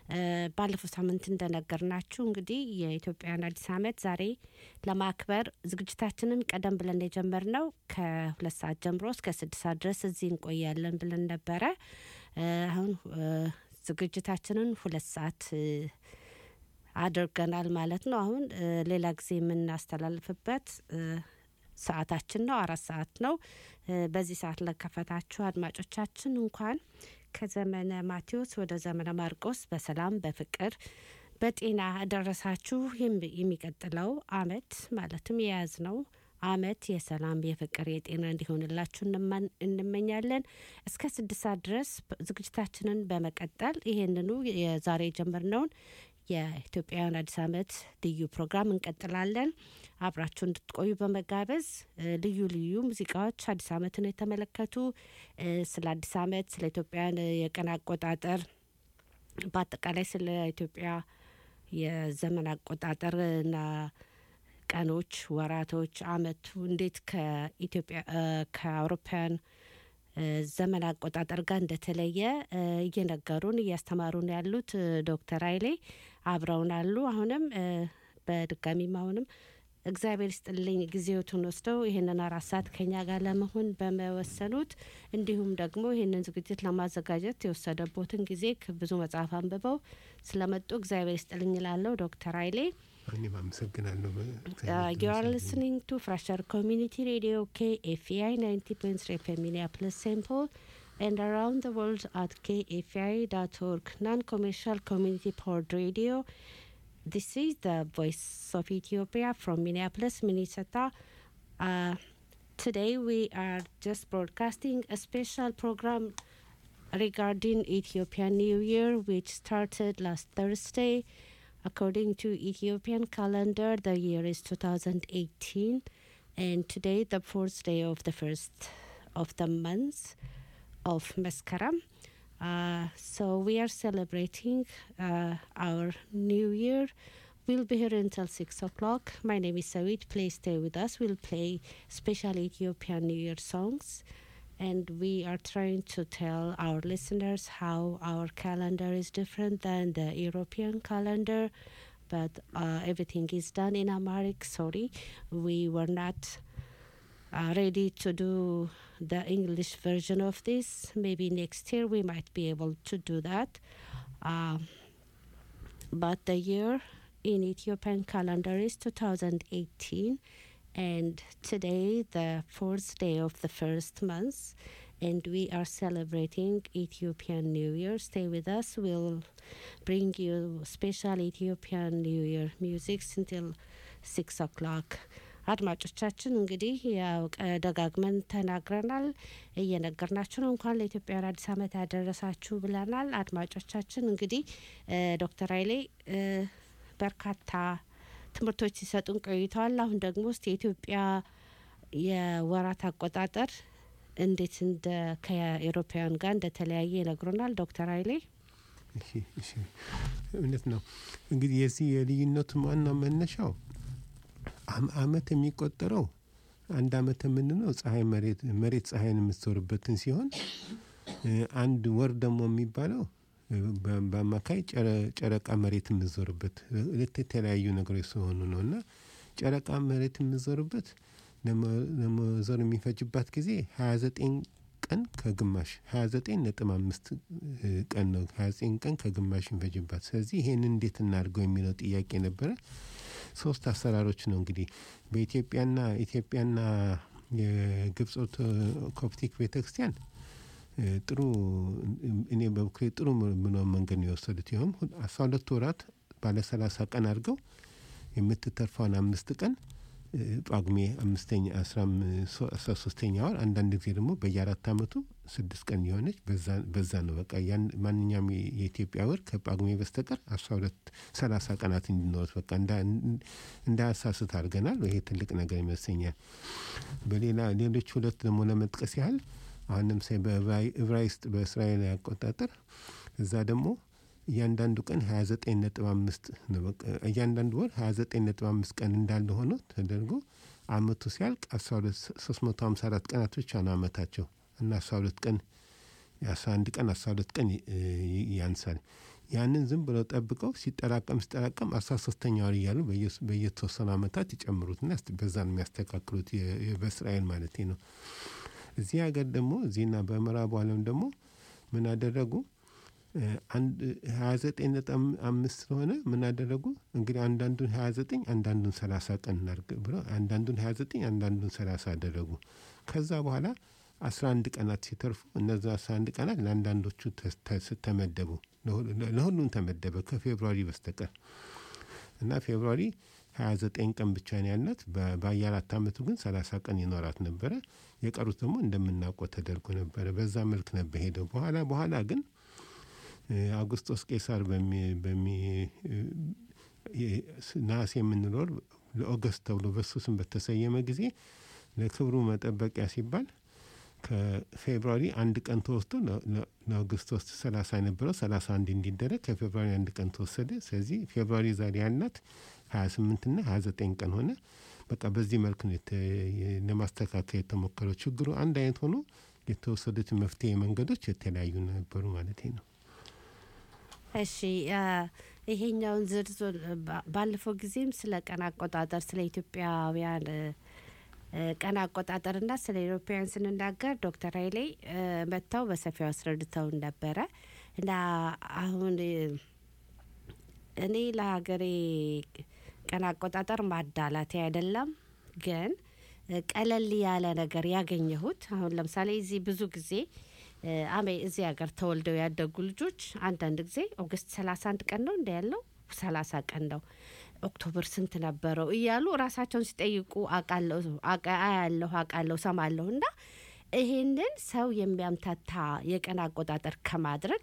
ባለፈው ሳምንት እንደነገርናችሁ እንግዲህ የኢትዮጵያን አዲስ ዓመት ዛሬ ለማክበር ዝግጅታችንን ቀደም ብለን የጀመርነው ከሁለት ሰዓት ጀምሮ እስከ ስድስት ሰዓት ድረስ እዚህ እንቆያለን ብለን ነበረ። አሁን ዝግጅታችንን ሁለት ሰዓት አድርገናል ማለት ነው። አሁን ሌላ ጊዜ የምናስተላልፍበት ሰዓታችን ነው። አራት ሰዓት ነው። በዚህ ሰዓት ለከፈታችሁ አድማጮቻችን እንኳን ከዘመነ ማቴዎስ ወደ ዘመነ ማርቆስ በሰላም በፍቅር በጤና ደረሳችሁ። የሚቀጥለው አመት ማለትም የያዝነው አመት የሰላም የፍቅር የጤና እንዲሆንላችሁ እንመኛለን። እስከ ስድስት ሰዓት ድረስ ዝግጅታችንን በመቀጠል ይሄንኑ የዛሬ የጀመርነውን የኢትዮጵያውያን አዲስ ዓመት ልዩ ፕሮግራም እንቀጥላለን። አብራችሁ እንድትቆዩ በመጋበዝ ልዩ ልዩ ሙዚቃዎች አዲስ ዓመትን የተመለከቱ ስለ አዲስ ዓመት፣ ስለ ኢትዮጵያን የቀን አቆጣጠር፣ በአጠቃላይ ስለ ኢትዮጵያ የዘመን አቆጣጠርና ቀኖች፣ ወራቶች፣ አመቱ እንዴት ከኢትዮጵያ ከአውሮፓውያን ዘመን አቆጣጠር ጋር እንደተለየ እየነገሩን እያስተማሩን ያሉት ዶክተር ኃይሌ አብረውን አሉ። አሁንም በድጋሚም አሁንም እግዚአብሔር ይስጥልኝ ጊዜዎትን ወስደው ይህንን አራት ሰዓት ከኛ ጋር ለመሆን በመወሰኑት እንዲሁም ደግሞ ይህንን ዝግጅት ለማዘጋጀት የወሰደቦትን ጊዜ ብዙ መጽሐፍ አንብበው ስለመጡ እግዚአብሔር ይስጥልኝ ላለው ዶክተር ኃይሌ እኔም አመሰግናለሁ። you are listening to Fresher Community Radio KFI 90.3 FM Minneapolis St. Paul and around the world at kfi.org non-commercial community powered radio. This is the voice of Ethiopia from Minneapolis, Minnesota. Uh, today we are just broadcasting a special program regarding Ethiopian New Year, which started last Thursday. According to Ethiopian calendar, the year is 2018, and today the fourth day of the first of the month of Maskaram. Uh, so we are celebrating uh, our new year. We'll be here until six o'clock. My name is Sawit. Please stay with us. We'll play special Ethiopian New Year songs and we are trying to tell our listeners how our calendar is different than the European calendar. But uh, everything is done in Amharic. Sorry, we were not uh, ready to do the English version of this. Maybe next year we might be able to do that. Uh, but the year in Ethiopian calendar is 2018 and today the fourth day of the first month and we are celebrating ethiopian new year stay with us we'll bring you special ethiopian new year music until six o'clock አድማጮቻችን እንግዲህ ያው ደጋግመን ተናግረናል እየነገርናችሁ ነው እንኳን ለኢትዮጵያውያን አዲስ ዓመት ያደረሳችሁ ብለናል አድማጮቻችን እንግዲህ ዶክተር ኃይሌ በርካታ ትምህርቶች ሲሰጡን ቆይተዋል። አሁን ደግሞ ውስጥ የኢትዮጵያ የወራት አቆጣጠር እንዴት እንደ ከኤሮፓውያን ጋር እንደተለያየ ይነግሩናል ዶክተር ኃይሌ። እውነት ነው። እንግዲህ የዚህ የልዩነቱ ዋናው መነሻው አመት የሚቆጠረው አንድ አመት የምንለው ፀሐይ መሬት መሬት ፀሐይን የምትዞርበትን ሲሆን አንድ ወር ደግሞ የሚባለው በአማካይ ጨረቃ መሬት የምዞርበት ሁለት የተለያዩ ነገሮች ሲሆኑ ነው እና ጨረቃ መሬት የምዞርበት ለመዞር የሚፈጅባት ጊዜ ሀያ ዘጠኝ ቀን ከግማሽ ሀያ ዘጠኝ ነጥብ አምስት ቀን ነው። ሀያ ዘጠኝ ቀን ከግማሽ የሚፈጅባት። ስለዚህ ይሄን እንዴት እናድርገው የሚለው ጥያቄ ነበረ። ሶስት አሰራሮች ነው እንግዲህ በኢትዮጵያና ኢትዮጵያና የግብፅ ኮፕቲክ ቤተክርስቲያን ጥሩ እኔ በበኩሌ ጥሩ ምነው መንገድ ነው የወሰዱት። ይኸውም አስራ ሁለት ወራት ባለ ሰላሳ ቀን አድርገው የምትተርፈውን አምስት ቀን ጳጉሜ አምስተኛ አስራ ሶስተኛ ወር አንዳንድ ጊዜ ደግሞ በየአራት አመቱ ስድስት ቀን የሆነች በዛ ነው በቃ ያን ማንኛውም የኢትዮጵያ ወር ከጳጉሜ በስተቀር አስራ ሁለት ሰላሳ ቀናት እንዲኖሩት በቃ እንዳያሳስት አድርገናል። ይሄ ትልቅ ነገር ይመስለኛል። በሌላ ሌሎች ሁለት ደግሞ ለመጥቀስ ያህል አሁን ለምሳሌ በዕብራይስጥ በእስራኤል አቆጣጠር እዛ ደግሞ እያንዳንዱ ቀን ሀያ ዘጠኝ ነጥብ አምስት እያንዳንዱ ወር ሀያ ዘጠኝ ነጥብ አምስት ቀን እንዳለ ሆኖ ተደርጎ አመቱ ሲያልቅ አስራ ሁለት ሶስት መቶ ሀምሳ አራት ቀናት ብቻ ነው አመታቸው እና አስራ ሁለት ቀን የአስራ አንድ ቀን አስራ ሁለት ቀን ያንሳል። ያንን ዝም ብለው ጠብቀው ሲጠራቀም ሲጠራቀም አስራ ሶስተኛ ወር እያሉ በየተወሰኑ ዓመታት ይጨምሩትና በዛ ነው የሚያስተካክሉት በእስራኤል ማለት ነው። እዚህ ሀገር ደግሞ እዚህና በምዕራቡ ዓለም ደግሞ ምን አደረጉ? ሀያ ዘጠኝ ነጥብ አምስት ስለሆነ ምን አደረጉ? እንግዲህ አንዳንዱን ሀያ ዘጠኝ አንዳንዱን ሰላሳ ቀን እናድርግ ብለው አንዳንዱን ሀያ ዘጠኝ አንዳንዱን ሰላሳ አደረጉ። ከዛ በኋላ አስራ አንድ ቀናት ሲተርፉ እነዛ አስራ አንድ ቀናት ለአንዳንዶቹ ተመደቡ፣ ለሁሉም ተመደበ ከፌብሯሪ በስተቀር እና ፌብሯሪ ሀያ ዘጠኝ ቀን ብቻ ነው ያላት። በየአራት ዓመቱ ግን ሰላሳ ቀን ይኖራት ነበረ። የቀሩት ደግሞ እንደምናውቀው ተደርጎ ነበረ። በዛ መልክ ነበር ሄደው። በኋላ በኋላ ግን አውግስጦስ ቄሳር በሚ ነሐሴ የምንኖር ለኦገስት ተብሎ በሱ ስም በተሰየመ ጊዜ ለክብሩ መጠበቂያ ሲባል ከፌብሯሪ አንድ ቀን ተወስዶ ለአውግስቶስ ሰላሳ የነበረው ሰላሳ አንድ እንዲደረግ ከፌብሯሪ አንድ ቀን ተወሰደ። ስለዚህ ፌብሯሪ ዛሬ ያልናት ሀያ ስምንት ና ሀያ ዘጠኝ ቀን ሆነ። በቃ በዚህ መልክ ነው ለማስተካከል የተሞከረው። ችግሩ አንድ አይነት ሆኖ የተወሰዱት መፍትሄ መንገዶች የተለያዩ ነበሩ ማለት ነው። እሺ ይሄኛውን ዝርዝር ባለፈው ጊዜም ስለ ቀን አቆጣጠር ስለ ኢትዮጵያውያን ቀን አቆጣጠርና ስለ ኢትዮጵያውያን ስንናገር ዶክተር ኃይሌ መጥተው በሰፊው አስረድተውን ነበረ እና አሁን እኔ ለሀገሬ ቀን አቆጣጠር ማዳላቴ አይደለም፣ ግን ቀለል ያለ ነገር ያገኘሁት አሁን ለምሳሌ እዚህ ብዙ ጊዜ አሜ እዚህ ሀገር ተወልደው ያደጉ ልጆች አንዳንድ ጊዜ ኦገስት ሰላሳ አንድ ቀን ነው እንደ ያለው ሰላሳ ቀን ነው ኦክቶበር ስንት ነበረው እያሉ ራሳቸውን ሲጠይቁ አያለሁ አውቃለሁ ሰማለሁ እና ይሄንን ሰው የሚያምታታ የቀን አቆጣጠር ከማድረግ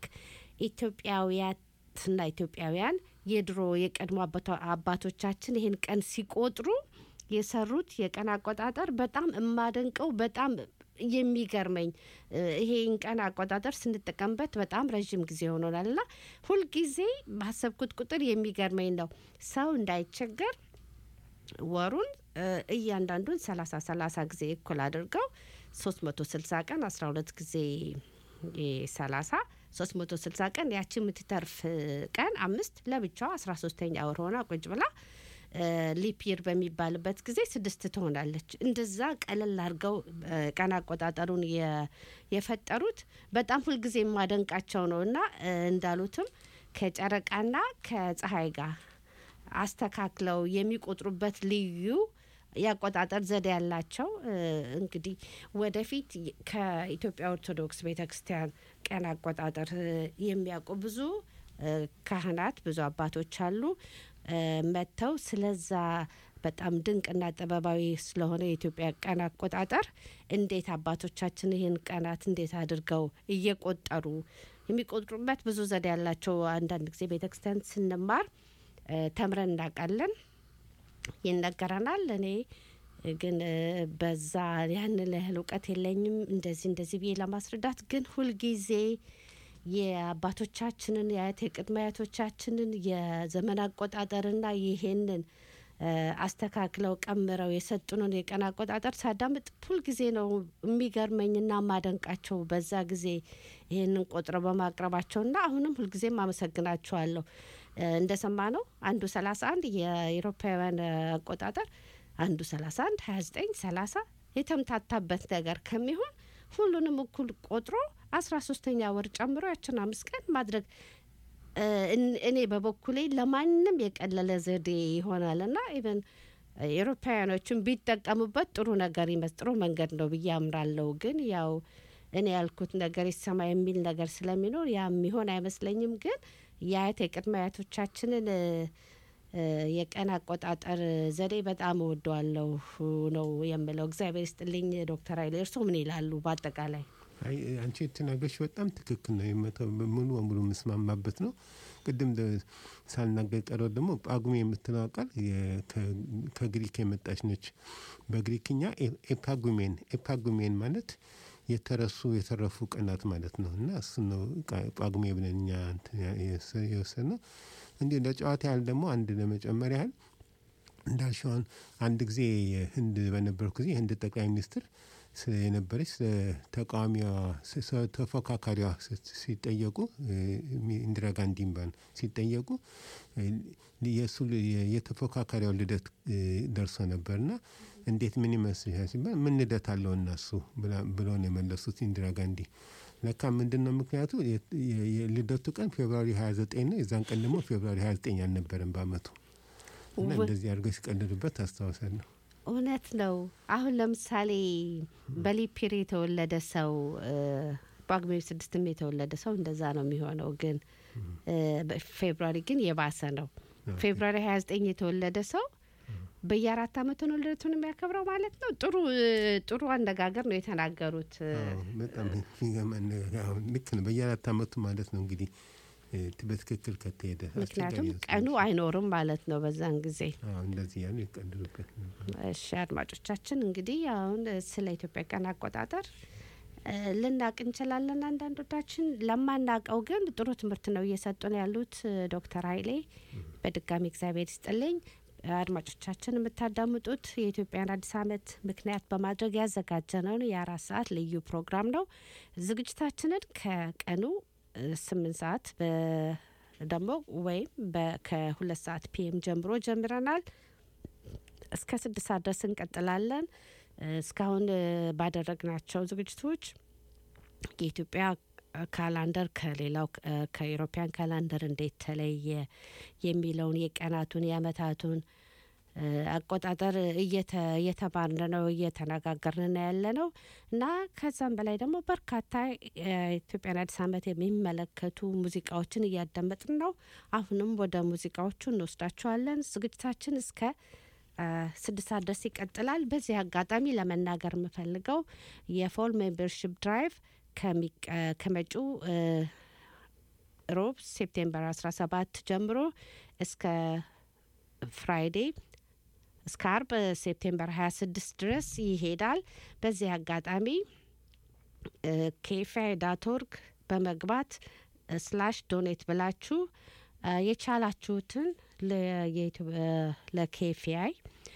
ኢትዮጵያውያትና ኢትዮጵያውያን የድሮ የቀድሞ አባቶቻችን ይህን ቀን ሲቆጥሩ የሰሩት የቀን አቆጣጠር በጣም የማደንቀው በጣም የሚገርመኝ ይሄን ቀን አቆጣጠር ስንጠቀምበት በጣም ረዥም ጊዜ ሆኖናል እና ሁልጊዜ ባሰብኩት ቁጥር የሚገርመኝ ነው ሰው እንዳይቸገር ወሩን እያንዳንዱን ሰላሳ ሰላሳ ጊዜ እኩል አድርገው ሶስት መቶ ስልሳ ቀን አስራ ሁለት ጊዜ ሰላሳ ሶስት መቶ ስልሳ ቀን ያቺ የምትተርፍ ቀን አምስት ለብቻው አስራ ሶስተኛ ወር ሆና ቁጭ ብላ ሊፒር በሚባልበት ጊዜ ስድስት ትሆናለች። እንደዛ ቀለል አድርገው ቀን አቆጣጠሩን የፈጠሩት በጣም ሁልጊዜ የማደንቃቸው ነው እና እንዳሉትም ከጨረቃና ከፀሐይ ጋር አስተካክለው የሚቆጥሩበት ልዩ የአቆጣጠር ዘዴ ያላቸው እንግዲህ ወደፊት ከኢትዮጵያ ኦርቶዶክስ ቤተ ክርስቲያን ቀን አቆጣጠር የሚያውቁ ብዙ ካህናት ብዙ አባቶች አሉ መጥተው ስለዛ በጣም ድንቅና ጥበባዊ ስለሆነ የኢትዮጵያ ቀን አቆጣጠር እንዴት አባቶቻችን ይህን ቀናት እንዴት አድርገው እየቆጠሩ የሚቆጥሩበት ብዙ ዘዴ ያላቸው አንዳንድ ጊዜ ቤተ ክርስቲያን ስንማር ተምረን እናውቃለን፣ ይነገረናል። እኔ ግን በዛ ያንን ያህል እውቀት የለኝም እንደዚህ እንደዚህ ብዬ ለማስረዳት ግን ሁልጊዜ የአባቶቻችንን የአያት የቅድመ አያቶቻችንን የዘመን አቆጣጠርና ይሄንን አስተካክለው ቀምረው የሰጡንን የቀን አቆጣጠር ሳዳምጥ ሁልጊዜ ነው የሚገርመኝና ማደንቃቸው በዛ ጊዜ ይህንን ቆጥረው በማቅረባቸውና አሁንም ሁልጊዜም አመሰግናቸዋለሁ። እንደሰማ ነው አንዱ ሰላሳ አንድ የአውሮፓውያን አቆጣጠር አንዱ ሰላሳ አንድ ሀያ ዘጠኝ ሰላሳ የተምታታበት ነገር ከሚሆን ሁሉንም እኩል ቆጥሮ አስራ ሶስተኛ ወር ጨምሮ ያችን አምስት ቀን ማድረግ እኔ በበኩሌ ለማንም የቀለለ ዘዴ ይሆናል ና ኢቨን ኤሮፓውያኖችን ቢጠቀሙበት ጥሩ ነገር ይመስ ጥሩ መንገድ ነው ብዬ አምራለሁ። ግን ያው እኔ ያልኩት ነገር ይሰማ የሚል ነገር ስለሚኖር ያ የሚሆን አይመስለኝም። ግን የአያት የቅድመ አያቶቻችንን የቀን አቆጣጠር ዘዴ በጣም እወደዋለሁ ነው የምለው። እግዚአብሔር ይስጥልኝ ዶክተር ኃይሌ እርስዎ ምን ይላሉ? በአጠቃላይ አንቺ የተናገርሽ በጣም ትክክል ነው። የመተው ሙሉ በሙሉ የምስማማበት ነው። ቅድም ሳልናገር ቀረው ደግሞ ጳጉሜ የምትለው ቃል ከግሪክ የመጣች ነች። በግሪክኛ ኤፓጉሜን ኤፓጉሜን ማለት የተረሱ የተረፉ ቀናት ማለት ነው እና እሱ ነው ጳጉሜ ብለን እኛ የወሰድ ነው። እንዲሁ ለጨዋታ ያህል ደግሞ አንድ ለመጨመር ያህል እንዳልሽውን አንድ ጊዜ ህንድ በነበርኩ ጊዜ የህንድ ጠቅላይ ሚኒስትር የነበረች ተቃዋሚዋ ተፎካካሪዋ ሲጠየቁ ኢንዲራ ጋንዲን ባን ሲጠየቁ የእሱ የተፎካካሪው ልደት ደርሶ ነበርና እንዴት ምን ይመስልሻል ሲባል ምን ልደት አለው እነሱ ብለው ነው የመለሱት ኢንዲራ ጋንዲ። ለካ ምንድን ነው ምክንያቱ የልደቱ ቀን ፌብራሪ 29 ነው። የዛን ቀን ደግሞ ፌብራሪ 29 አልነበረም በአመቱ እና እንደዚህ አድርገው ሲቀልዱበት አስታውሳለሁ። እውነት ነው። አሁን ለምሳሌ በሊፒር የተወለደ ሰው ጳጉሜ ስድስትም የተወለደ ሰው እንደዛ ነው የሚሆነው። ግን ፌብራሪ ግን የባሰ ነው። ፌብራሪ ሀያ ዘጠኝ የተወለደ ሰው በየአራት አመቱ ነው ልደቱን የሚያከብረው ማለት ነው። ጥሩ ጥሩ አነጋገር ነው የተናገሩት። በጣም ልክ ነው። በየአራት አመቱ ማለት ነው እንግዲህ በትክክል ከተሄደ ምክንያቱም ቀኑ አይኖርም ማለት ነው በዛን ጊዜ። እንደዚህ ያሉ ይቀልሉበት። እሺ አድማጮቻችን እንግዲህ አሁን ስለ ኢትዮጵያ ቀን አቆጣጠር ልናቅ እንችላለን። አንዳንዶቻችን ለማናቀው ግን ጥሩ ትምህርት ነው እየሰጡን ያሉት ዶክተር ኃይሌ በድጋሚ እግዚአብሔር ይስጥልኝ። አድማጮቻችን የምታዳምጡት የኢትዮጵያን አዲስ ዓመት ምክንያት በማድረግ ያዘጋጀነውን የአራት ሰዓት ልዩ ፕሮግራም ነው። ዝግጅታችንን ከቀኑ ስምንት ሰዓት ደግሞ ወይም ከሁለት ሰዓት ፒኤም ጀምሮ ጀምረናል። እስከ ስድስት ሰዓት ድረስ እንቀጥላለን። እስካሁን ባደረግናቸው ዝግጅቶች የኢትዮጵያ ካላንደር ከሌላው ከኢሮፒያን ካላንደር እንዴት ተለየ የሚለውን የቀናቱን የአመታቱን አቆጣጠር እየተማርን ነው እየተነጋገርን ነው ያለ ነው እና ከዛም በላይ ደግሞ በርካታ የኢትዮጵያን አዲስ ዓመት የሚመለከቱ ሙዚቃዎችን እያዳመጥን ነው። አሁንም ወደ ሙዚቃዎቹ እንወስዳቸዋለን። ዝግጅታችን እስከ ስድስት ሰዓት ድረስ ይቀጥላል። በዚህ አጋጣሚ ለመናገር የምፈልገው የፎል ሜምበርሽፕ ድራይቭ ከመጪው ሮብ ሴፕቴምበር 17 ጀምሮ እስከ ፍራይዴ እስከ አርብ ሴፕቴምበር 26 ድረስ ይሄዳል። በዚህ አጋጣሚ ኬፋይ ዳት ኦርግ በመግባት ስላሽ ዶኔት ብላችሁ የቻላችሁትን ለኬፊአይ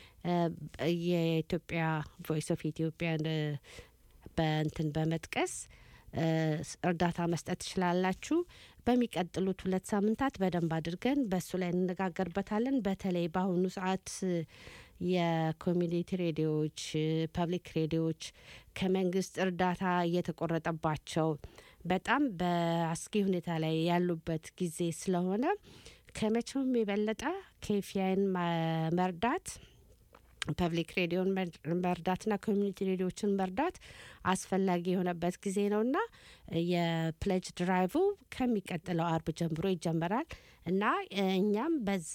የኢትዮጵያ ቮይስ ኦፍ ኢትዮጵያን በእንትን በመጥቀስ እርዳታ መስጠት ትችላላችሁ። በሚቀጥሉት ሁለት ሳምንታት በደንብ አድርገን በእሱ ላይ እንነጋገርበታለን። በተለይ በአሁኑ ሰዓት የኮሚኒቲ ሬዲዮዎች፣ ፐብሊክ ሬዲዮዎች ከመንግስት እርዳታ እየተቆረጠባቸው በጣም በአስጊ ሁኔታ ላይ ያሉበት ጊዜ ስለሆነ ከመቼውም የበለጠ ኬፊያን መርዳት ፐብሊክ ሬዲዮን መርዳትና ኮሚኒቲ ሬዲዮችን መርዳት አስፈላጊ የሆነበት ጊዜ ነውና የፕሌጅ ድራይቭ ከሚቀጥለው አርብ ጀምሮ ይጀመራል እና እኛም በዛ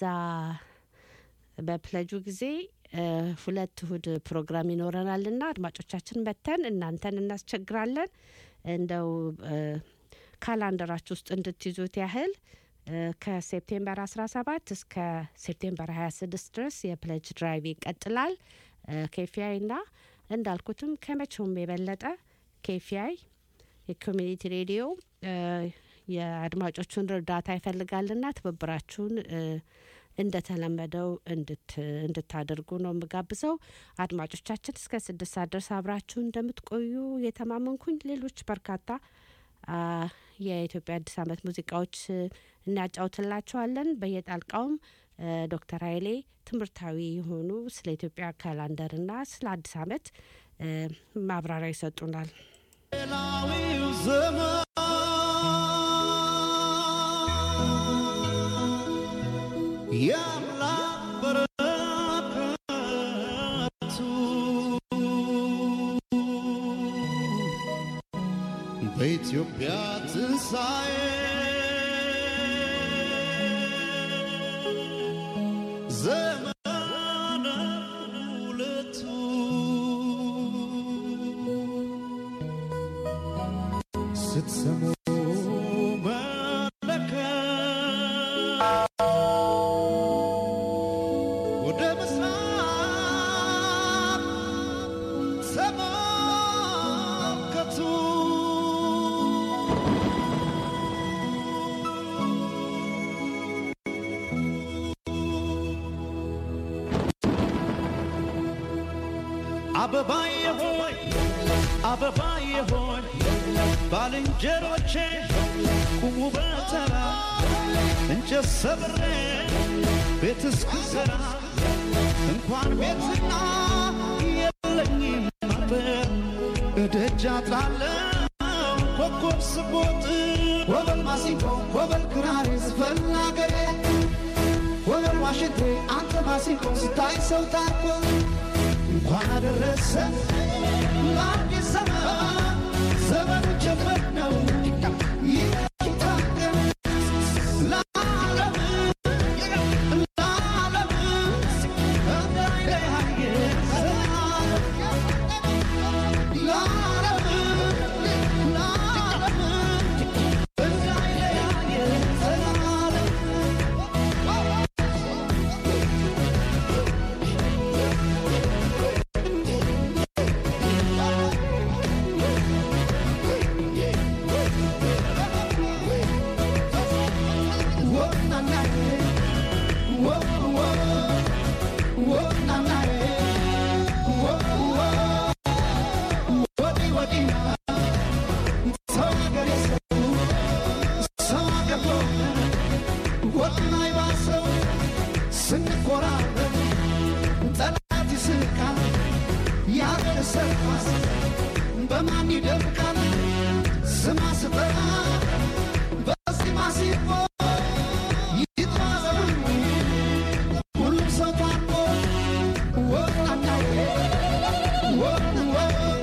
በፕለጁ ጊዜ ሁለት እሁድ ፕሮግራም ይኖረናልና አድማጮቻችን መተን እናንተን እናስቸግራለን። እንደው ካላንደራችሁ ውስጥ እንድትይዙት ያህል ከሴፕቴምበር 17 እስከ ሴፕቴምበር 26 ድረስ የፕለጅ ድራይቭ ይቀጥላል። ኬፊአይ ና እንዳልኩትም ከመቼውም የበለጠ ኬፊአይ የኮሚኒቲ ሬዲዮ የአድማጮቹን እርዳታ ይፈልጋልና ትብብራችሁን እንደተለመደው እንድታደርጉ ነው የምጋብዘው። አድማጮቻችን እስከ ስድስት ሰዓት ድረስ አብራችሁ እንደምትቆዩ የተማመንኩኝ ሌሎች በርካታ የኢትዮጵያ አዲስ ዓመት ሙዚቃዎች እናጫውትላቸዋለን። በየጣልቃውም ዶክተር ኃይሌ ትምህርታዊ የሆኑ ስለ ኢትዮጵያ ካላንደርና ስለ አዲስ ዓመት ማብራሪያ ይሰጡናል። ሌላዊው ዘመን የአምላክ በረከቱ በኢትዮጵያ ትንሣኤ ዘመነ ሁለቱ ስትሰሙ መለከት ወደ ምስራቅ ተመልከቱ። አበባዬ ሆይ አበባዬ ሆይ ባልንጀሮቼ ቁሙ በተራ እንጨት ሰብሬ ቤት እስክሰራ እንኳን ቤትና የለኝም ነበር እደጃ ጣለው ኮኮብ ስቦጥ ወበል ማሲንቆ ወበል ክራር ዝፈን አገሬ ወበል ዋሽንቴ አንተ ማሲንቆ ስታይ ሰው ታርቆ እንኳን አደረሰ ለአዲስ ዘመን ዘመኑ ጀመር ነው ይታገም ለዓለም ለዓለም እንዳይለያየ ለዓለም ለዓለም እንዳይለያየ ዘላለም ስንኮራረብ ጠላት ይስቃል ያገር ሰርኳስ በማን ይደምቃል ስማ ስጠራ በዚህ ማሲፎ ይጥራ ዘመኑ ሁሉም ሰው ታርቆ ወጣናዬ ወጥወ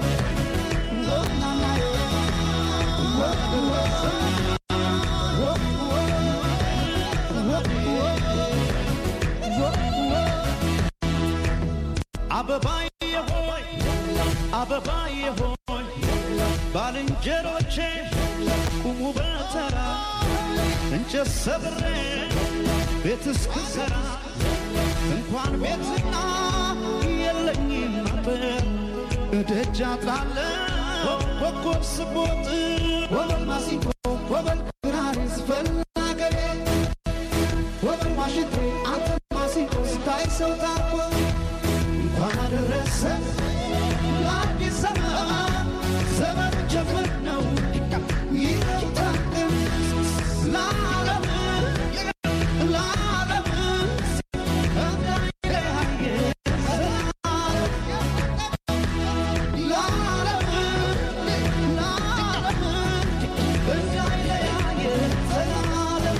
ወጣናዬ ወጥወ አበባዬ ሆይ አበባዬ ሆይ ባልንጀሮቼ ቁሙ በተራ እንጨት ሰብሬ ቤት እስክሰራ እንኳን ቤትና የለኝም ነበር እደጃ ጣለው ኮኮብ ስቦጥ ወበል ማሲንቆ ወበል ክራር ዝፈን አገሬ ወበል ዋሽንቴ አንተ ማሲንቆ ስታይ ሰው ታርቆ እንኳን አደረሰ ለአዲስ ዘመን ዘመን ጀምር ነው ይታደም ለዓለም ለዓለም እንዳይለያየ ለዓለም ለዓለም እንዳይለያየ ዘላለም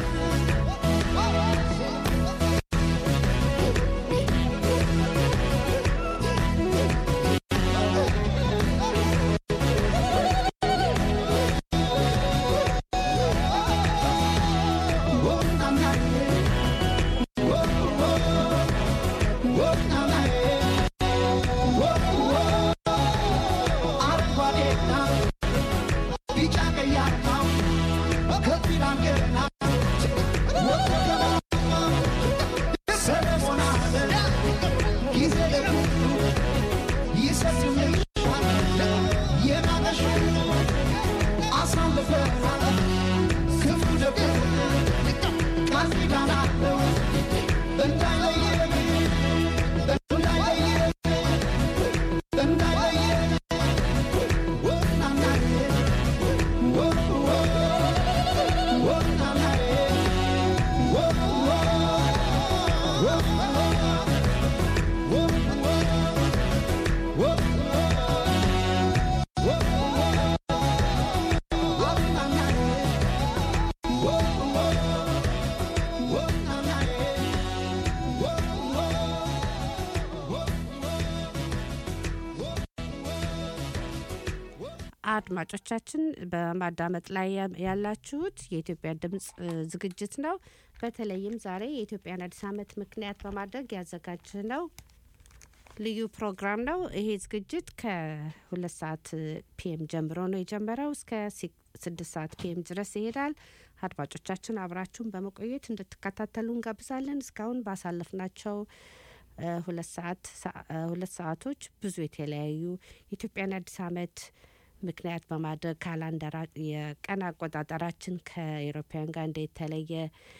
አድማጮቻችን በማዳመጥ ላይ ያ- ያላችሁት የኢትዮጵያ ድምጽ እ, ዝግጅት ነው። በተለይም ዛሬ የኢትዮጵያን አዲስ ዓመት ምክንያት በማድረግ ያዘጋጅ ነው ልዩ ፕሮግራም ነው። ይሄ ዝግጅት ከሁለት ሰዓት ፒኤም ጀምሮ ነው የጀመረው እስከ ሲ- ስድስት ሰዓት ፒኤም ድረስ ይሄዳል። አድማጮቻችን አብራችሁን በመቆየት እንድትከታተሉ እንጋብዛለን። እስካሁን ባሳለፍናቸው እ፣ ሁለት ሰዓት ሰ- እ፣ ሁለት ሰዓቶች ብዙ የተለያዩ የኢትዮጵያን አዲስ ዓመት ምክንያት በማድረግ ካላንደራ የቀን አቆጣጠራችን ከኤሮፓውያን ጋር እንዴት ተለየ፣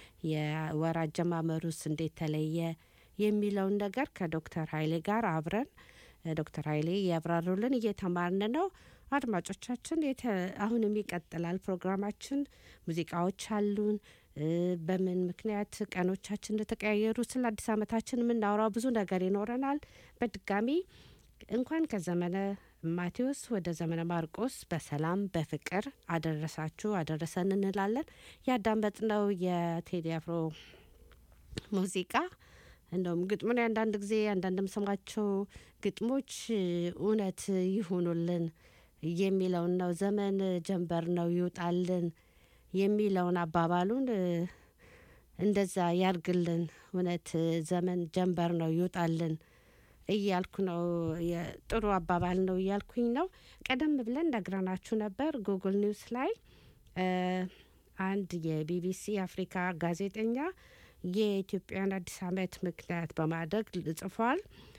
የወር አጀማመሩስ እንዴት ተለየ የሚለውን ነገር ከዶክተር ኃይሌ ጋር አብረን እ፣ ዶክተር ኃይሌ ያብራሩልን እየተማርን ነው። አድማጮቻችን አሁንም ይቀጥላል ፕሮግራማችን። ሙዚቃዎች አሉን። በምን ምክንያት ቀኖቻችን እንደተቀያየሩ ስለ አዲስ ዓመታችን የምናወራው ብዙ ነገር ይኖረናል። በድጋሚ እንኳን ከዘመነ ማቴዎስ ወደ ዘመነ ማርቆስ በሰላም በፍቅር አደረሳችሁ አደረሰን እንላለን። ያዳመጥነው የቴዲ አፍሮ ሙዚቃ እንደውም ግጥሙን አንዳንድ ጊዜ አንዳንድ የምሰማቸው ግጥሞች እውነት ይሁኑልን የሚለውን ነው። ዘመን ጀንበር ነው ይውጣልን የሚለውን አባባሉን እንደዛ ያርግልን። እውነት ዘመን ጀንበር ነው ይውጣልን እያልኩ ነው። ጥሩ አባባል ነው እያልኩኝ ነው። ቀደም ብለን ነግረናችሁ ነበር። ጉግል ኒውስ ላይ አንድ የቢቢሲ አፍሪካ ጋዜጠኛ የኢትዮጵያን አዲስ ዓመት ምክንያት በማድረግ ጽፏል።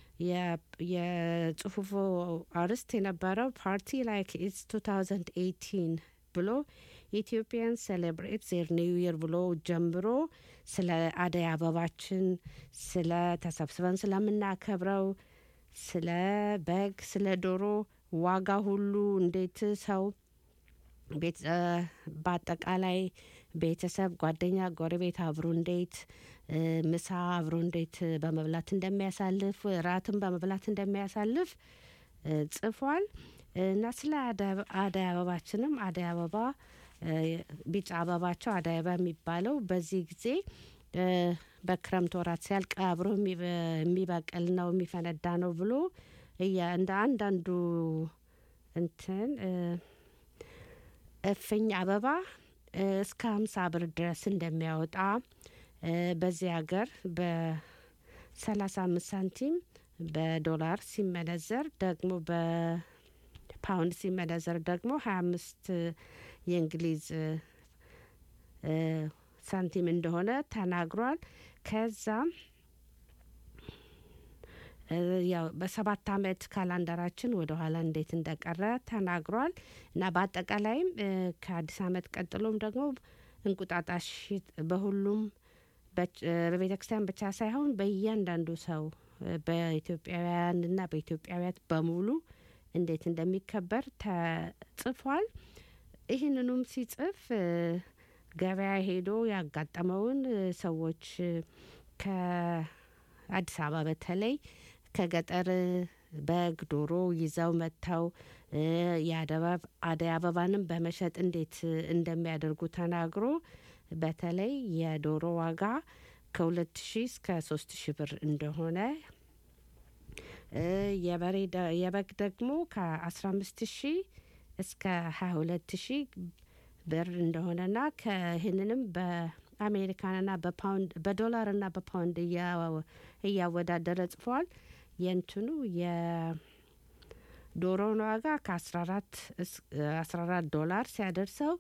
የጽሁፉ አርዕስት የነበረው ፓርቲ ላይክ ኢትስ 2018 ብሎ ኢትዮጵያን ሴሌብሬት ዜር ኒው ይር ብሎ ጀምሮ ስለ አደይ አበባችን፣ ስለ ተሰብስበን ስለምናከብረው፣ ስለ በግ፣ ስለ ዶሮ ዋጋ ሁሉ እንዴት ሰው በአጠቃላይ ቤተሰብ፣ ጓደኛ፣ ጎረቤት አብሮ እንዴት ምሳ አብሮ እንዴት በመብላት እንደሚያሳልፍ ራትን በመብላት እንደሚያሳልፍ ጽፏል እና ስለ አደይ አበባችንም አደይ አበባ ቢጫ አበባቸው አደይ አበባ የሚባለው በዚህ ጊዜ በክረምት ወራት ሲያልቅ አብሮ የሚበቅል ነው የሚፈነዳ ነው ብሎ እንደ አንዳንዱ እንትን እፍኝ አበባ እስከ ሀምሳ ብር ድረስ እንደሚያወጣ በዚህ ሀገር በሰላሳ አምስት ሳንቲም በዶላር ሲመነዘር ደግሞ በፓውንድ ሲመነዘር ደግሞ ሀያ አምስት የእንግሊዝ ሳንቲም እንደሆነ ተናግሯል። ከዛም ያው በሰባት አመት ካላንደራችን ወደ ኋላ እንዴት እንደቀረ ተናግሯል እና በአጠቃላይም ከአዲስ አመት ቀጥሎም ደግሞ እንቁጣጣሽ በሁሉም በቤተ ክርስቲያን ብቻ ሳይሆን በእያንዳንዱ ሰው በኢትዮጵያውያንና በኢትዮጵያውያት በሙሉ እንዴት እንደሚከበር ተጽፏል። ይህንኑም ሲጽፍ ገበያ ሄዶ ያጋጠመውን ሰዎች ከአዲስ አበባ በተለይ ከገጠር በግ፣ ዶሮ ይዘው መጥተው የአደይ አበባንም በመሸጥ እንዴት እንደሚያደርጉ ተናግሮ በተለይ የዶሮ ዋጋ ከሁለት ሺህ እስከ ሶስት ሺህ ብር እንደሆነ የበሬ የበግ ደግሞ ከአስራ አምስት ሺህ እስከ ሀያ ሁለት ሺህ ብር እንደሆነና ከይህንንም በአሜሪካንና በፓውንድ በዶላርና በፓውንድ እያወዳደረ ጽፏል። የእንትኑ የዶሮውን ዋጋ ከአስራ አራት አስራ አራት ዶላር ሲያደርሰው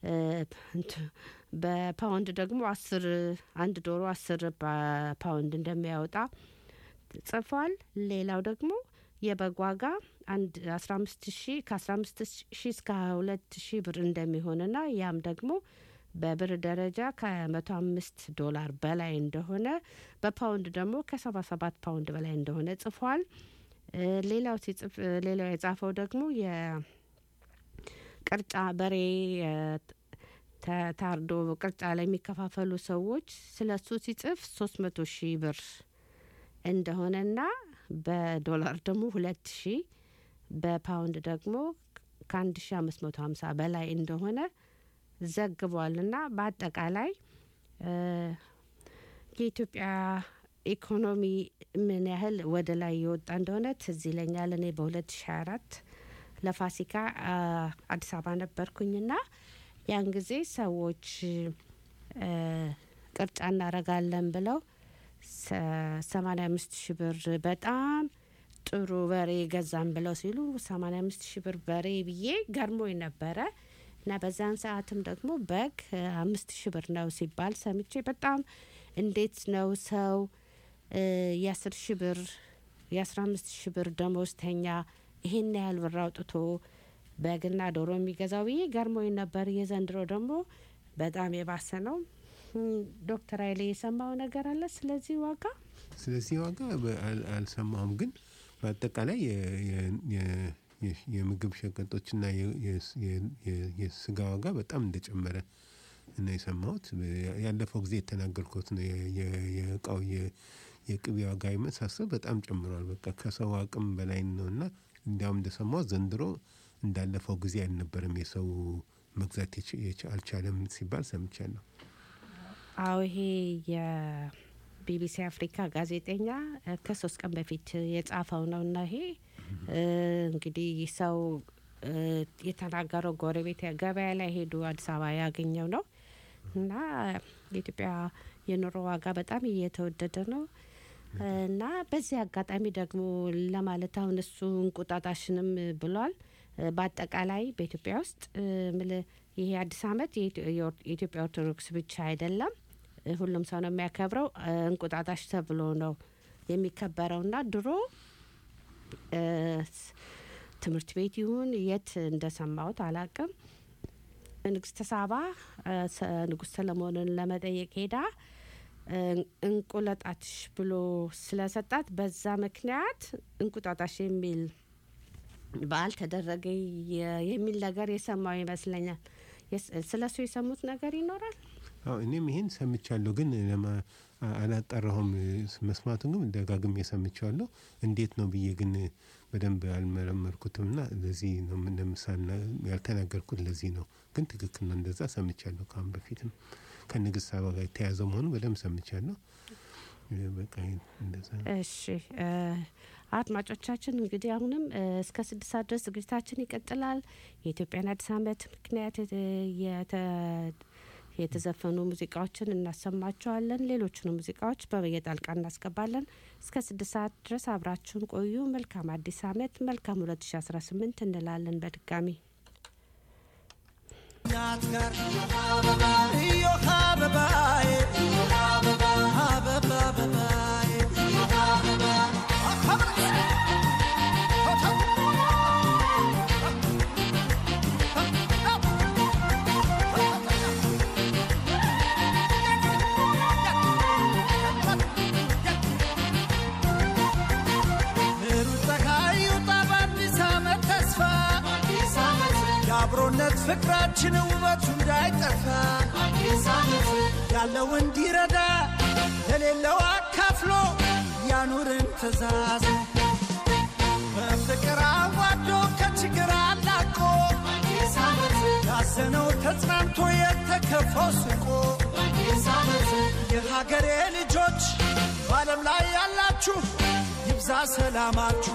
በፓውንድ ደግሞ አስር አንድ ዶሮ አስር ፓውንድ እንደሚያወጣ ጽፏል። ሌላው ደግሞ የበግ ዋጋ አንድ አስራ አምስት ሺ ከአስራ አምስት ሺ እስከ ሀያ ሁለት ሺ ብር እንደሚሆንና ያም ደግሞ በብር ደረጃ ከመቶ አምስት ዶላር በላይ እንደሆነ በፓውንድ ደግሞ ከሰባ ሰባት ፓውንድ በላይ እንደሆነ ጽፏል። ሌላው ሲጽፍ ሌላው የጻፈው ደግሞ የቅርጫ በሬ ታርዶ ቅርጫ ላይ የሚከፋፈሉ ሰዎች ስለ እሱ ሲጽፍ ሶስት መቶ ሺህ ብር እንደሆነና በዶላር ደግሞ ሁለት ሺህ በፓውንድ ደግሞ ከአንድ ሺ አምስት መቶ ሀምሳ በላይ እንደሆነ ዘግቧልና በአጠቃላይ የኢትዮጵያ ኢኮኖሚ ምን ያህል ወደ ላይ የወጣ እንደሆነ ትዝ ይለኛል። እኔ በሁለት ሺ አራት ለፋሲካ አዲስ አበባ ነበርኩኝና ያን ጊዜ ሰዎች ቅርጫ እናረጋለን ብለው ሰማኒያ አምስት ሺ ብር በጣም ጥሩ በሬ ገዛም ብለው ሲሉ ሰማኒያ አምስት ሺ ብር በሬ ብዬ ገርሞኝ ነበረ እና በዛን ሰዓትም ደግሞ በግ አምስት ሺ ብር ነው ሲባል ሰምቼ በጣም እንዴት ነው ሰው የአስር ሺ ብር የአስራ አምስት ሺ ብር ደሞዝተኛ ይሄን ያህል ብር አውጥቶ በግና ዶሮ የሚገዛው ብዬ ገርሞኝ ነበር። የዘንድሮ ደግሞ በጣም የባሰ ነው። ዶክተር ኃይሌ የሰማው ነገር አለ ስለዚህ ዋጋ? ስለዚህ ዋጋ አልሰማሁም፣ ግን በአጠቃላይ የ- የምግብ ሸቀጦችና የ- የ- የ- የ- የስጋ ዋጋ በጣም እንደጨመረ ነው የሰማሁት። ያለፈው ጊዜ የተናገርኩት ነው። የ- የ- የእቃው የ- የቅቤ ዋጋ የመሳሰል በጣም ጨምሯል። በቃ ከሰው አቅም በላይ ነው እና እንዲያውም እንደሰማሁት ዘንድሮ እንዳለፈው ጊዜ አልነበረም የሰው መግዛት የች- የች- አልቻለም ሲባል ሰምቻለሁ። አዎ ይሄ የቢቢሲ አፍሪካ ጋዜጠኛ እ፣ ከሶስት ቀን በፊት የጻፈው ነው እና ይሄ እ፣ እንግዲህ ሰው እ፣ የተናገረው ጎረቤት ገበያ ላይ ሄዱ አዲስ አበባ ያገኘው ነው እና የኢትዮጵያ የኑሮ ዋጋ በጣም እየተወደደ ነው እና በዚህ አጋጣሚ ደግሞ ለማለት አሁን እሱ እንቁጣጣሽንም ብሏል። እ፣ በአጠቃላይ በኢትዮጵያ ውስጥ እ፣ ምል- ይሄ አዲስ ዓመት የኢትዮ- የኦር- የኢትዮጵያ ኦርቶዶክስ ብቻ አይደለም፣ እ፣ ሁሉም ሰው ነው የሚያከብረው። እ፣ እንቁጣጣሽ ተብሎ ነው የሚከበረው እና ድሮ እ፣ ስ- ትምህርት ቤት ይሁን የት እንደሰማሁት አላቅም ንግስተ ሳባ እ፣ ሰ- ንጉሥ ሰለሞንን ለመጠየቅ ሄዳ እ፣ እንቁለጣትሽ ብሎ ስለሰጣት በዛ ምክንያት እንቁጣጣሽ የሚል በዓል ተደረገ የ- የሚል ነገር የሰማው ይመስለኛል። የስ- ስለ እሱ የሰሙት ነገር ይኖራል። አዎ እኔም ይሄን ሰምቻለሁ፣ ግን ለማ አ- አላጣራሁም። መስማቱን ግን ደጋግሜ ሰምቻለሁ። እንዴት ነው ብዬ ግን በደንብ አልመረመርኩትም ና ለዚህ ነው ለምሳሌ ያልተናገርኩት ለዚህ ነው። ግን ትክክል ነው፣ እንደዛ ሰምቻለሁ። ከአሁን በፊትም ከንግስት ሳባ ጋር የተያያዘ መሆኑ በደንብ ሰምቻለሁ። እ፣ በቃ እንደዛ ነው። እሺ እ፣ አድማጮቻችን እንግዲህ አሁንም እ፣ እስከ ስድስት ሰዓት ድረስ ዝግጅታችን ይቀጥላል። የኢትዮጵያን አዲስ ዓመት ምክንያት እ፣ የተ- የተዘፈኑ ሙዚቃዎችን እናሰማቸዋለን። ሌሎቹንም ሙዚቃዎች በየጣልቃ እናስገባለን። እስከ ስድስት ሰዓት ድረስ አብራችሁን ቆዩ። መልካም አዲስ ዓመት፣ መልካም ሁለት ሺ አስራ ስምንት እንላለን በድጋሚ እናት ጋር እዮሃ አበባዬ አበባ አበባዬ ሩጥ ፀሐይ ይውጣ በአዲስ ዓመት ተስፋ የአብሮነት ፍቅራችን ውበቱ እንዳይጠፋ ያለው እንዲረዳ ለሌለው አካፍሎ ያኑርን ትእዛዝ በፍቅር አዋዶ ከችግር አላቆ ያዘነው ተጽናንቶ የተከፋው ስቆ የሀገሬ ልጆች በዓለም ላይ ያላችሁ ይብዛ ሰላማችሁ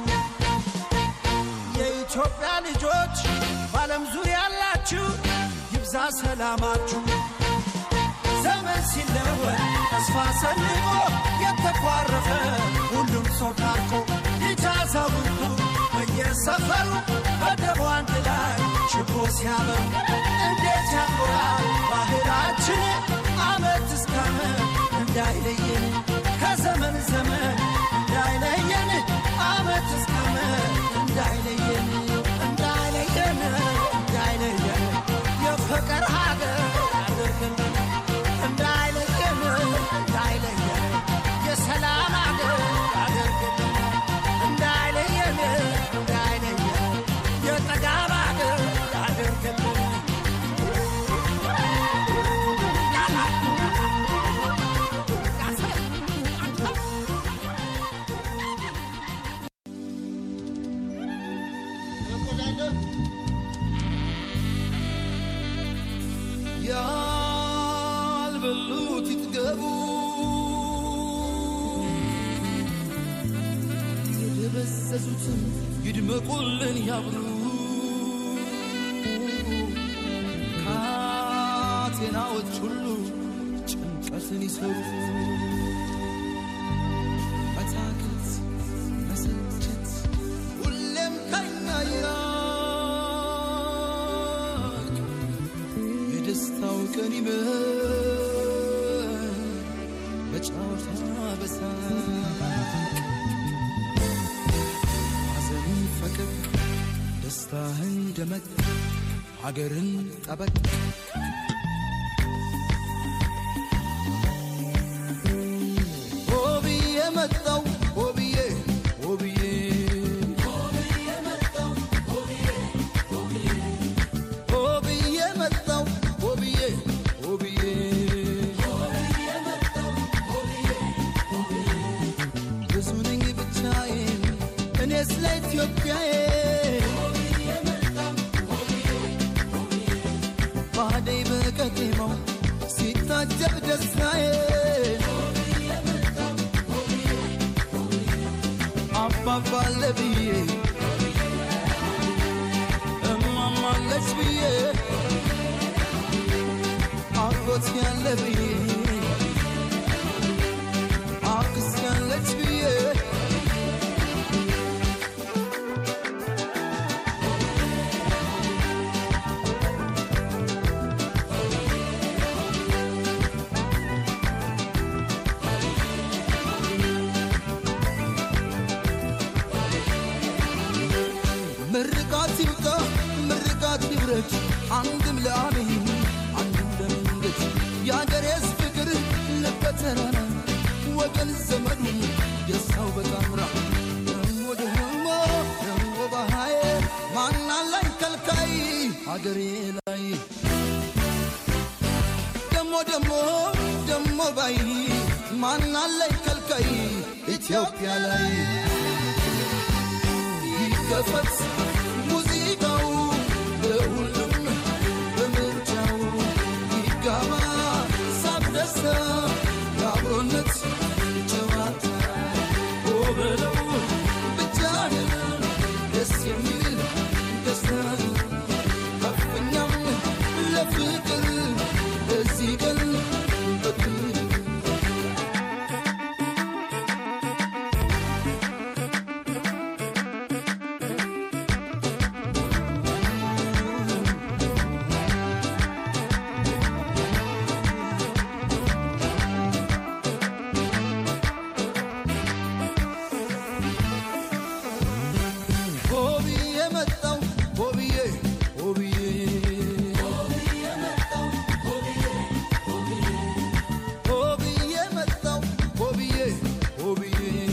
የኢትዮጵያ ልጆች በዓለም ዙሪያ ያላችሁ ይብዛ ሰላማችሁ። ዘመን ሲለወጥ ተስፋ ሰንቆ የተኳረፈ ሁሉም ሰው ታርቆ ልጅ አዛውንቱ በየሰፈሩ በደቡ አንድ ላይ ችቦ ሲያበሩ እንዴት ያምራል ባህላችን ዓመት እስከ ዓመት እንዳይለየን ከዘመን ዘመን እንዳይለየን ዓመት እስከ ዓመት እንዳይለየን እንዳይለየን እንዳይለየን የፍቅር ሀገር አድርገን እንዳይለየን እንዳይለየን የሰላም ሀገር አድርገን እንዳይለየን እንዳይለየን የጠጋብ ሀገር አድርገን ያልበሉት ይጥገቡ የደበዘዙትን ይድመቁልን ያብሉ ካቴናዎች ሁሉ ጭንቀትን ይሰሩ መታከት መሰልቸት ሁሌም ከኛ ይራቅ የደስታው ቀን ይመር በጨዋታ በሳቅ ሐዘንን ፈቀቅ ደስታህን ደመቅ ሀገርን ጠበቅ ሆብዬ መጣው ሆብዬ ሆብዬ ሆብዬ መጣው ስለ ኢትዮጵያዬ ባደይ በቀጤማው ሲታጀብ ደስታዬ አባባለ ብዬ እማማለች ብዬ አጎት ያለ ብዬ አክስ ያለች ብዬ ምርቃት ይብቃ ምርቃት ይብረድ አንድም ለአሜን አንድም ለመንገድ የአገሬስ ፍቅር ልበተራራ ወገን ዘመዱ ደስታው በጣምራ ደሞ ደሞ ደሞ ባሃዬ ማናላይ ከልካይ አገሬ ላይ ደሞ ደሞ ደሞ ባይ ማናላይ ከልካይ ኢትዮጵያ ላይ ይከፈት ሙዚቃው ለሁሉም በምርጫው ይጋባ ሳቅ ደስታ የአብሮነት ጨዋታ ወበለው ብቻ ደስ የሚል ደስታ ከፍኛም ለፍቅር እዚህ ቀን በክልል ሆብዬ መጣው ሆብዬ ሆብዬ ሆብዬ መጣው ሆብዬ ሆብዬ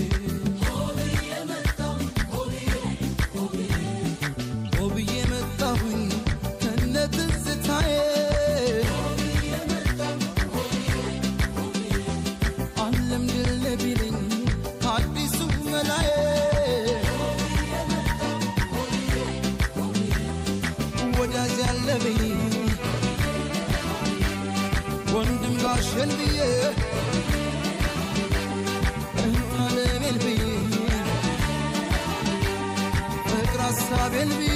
ሆብዬ መጣሁኝ ከነ ትዝታዬ ዓለም ድል ቢለኝ አዲሱ መላዬ ወዳጅ ያለብኝ ወንድም ጋሸን ብዬ እንታለሜል ብዬ ፍቅር ሀሳቤን ብዬ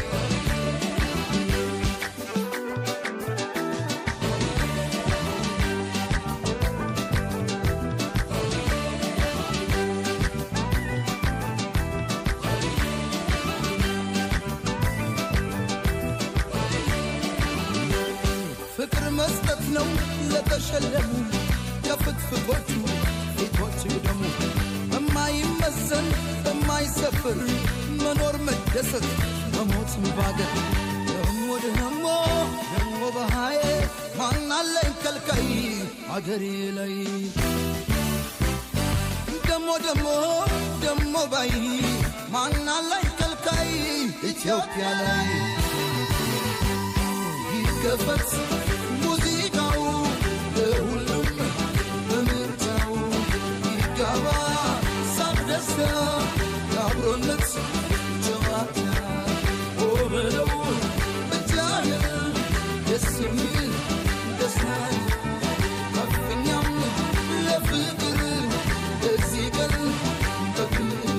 ፍቅር መስጠት ነው ለተሸለሙ የፍትፍቶቹ ፊቶች ደግሞ በማይመዘን በማይሰፍር መኖር መደሰት መሞት ባገር ደሞ ደሞ ደሞ በሃዬ ማናለኝ ከልካይ አገሬ ላይ ደሞ ደሞ ደሞ ባይ ማናለኝ ከልካይ ኢትዮጵያ ላይ ይከፈት ሙዚቃው ለሁሉም በምርጫው ይጋባ ሳቅ ደስታ የአብሮነት ጨዋታ ወበለው ብቻ ደስ የሚል ደስታ ከፍኛም ለፍቅር እዚህ ቀን በክልል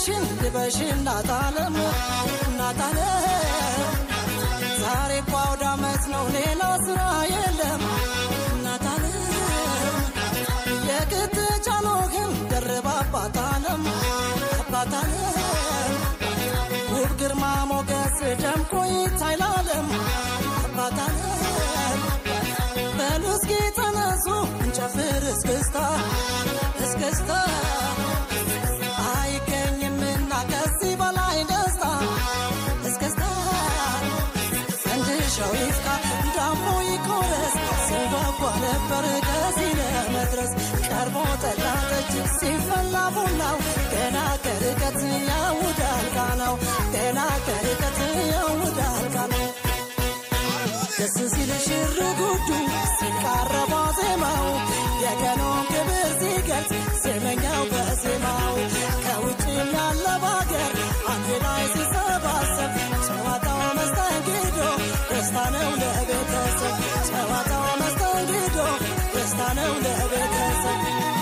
ልብስሽን ልበሽ እናት ዓለም እናት ዓለም ዛሬ እኮ አውደ ዓመት ነው ሌላ ስራ የለም እናት ዓለም የቅጥጫኖ ግን ደርባ አባት ዓለም አባት ዓለም ውብ ግርማ ሞገስ ደምቆ ይታይ ለዓለም አባት ዓለም በሉ እስኪ ተነሱ እንጨፍር እስክስታ እስክስታ አይገኝምና ከዚህ በላይ ደስታ እስክስታ ፈንድሻው ይፍካ ዳሞ ይቆረስ ስንጓጓ ነበር ከዚህ ለመድረስ ቀርቦ ጠላ ጠጅ ሲፈላ ቡናው ገና ከርቀት ያውዳል ቃናው ገና ከርቀት ያውዳል ቃናው ደስ ሲል ሽር ጉዱ ሲቃረባ ዜማው የቀኑን ክብር ሲገልጽ ዜመኛው በዜማው ከውጭም ያለ ባገር አንድ ላይ ሲሰባሰብ ጨዋታው መስተንግዶ ደስታ ነው ለቤተሰብ ጨዋታው መስተንግዶ ደስታ ነው ለቤተሰብ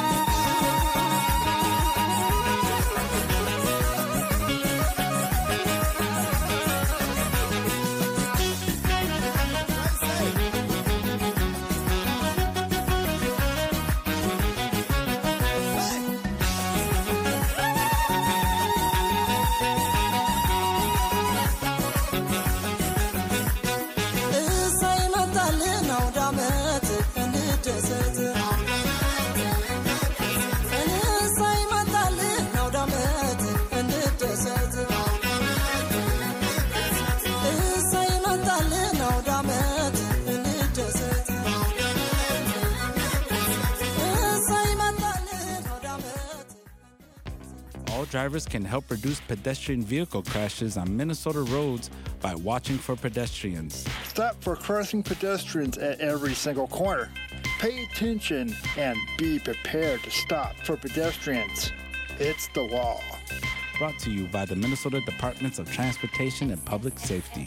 እሰይ መጣልን አውደ ዓመት እንደሰት እሰይ መጣልን አውደ ዓመት እንደሰት እሰይ መጣልን አውደ ዓመት እንደሰት እሰይ መጣልን አውደ ዓመት All drivers can help reduce pedestrian vehicle crashes on Minnesota roads by watching for pedestrians. Stop for crossing pedestrians at every single corner. Pay attention and be prepared to stop for pedestrians. It's the law. Brought to you by the Minnesota Departments of Transportation and Public Safety.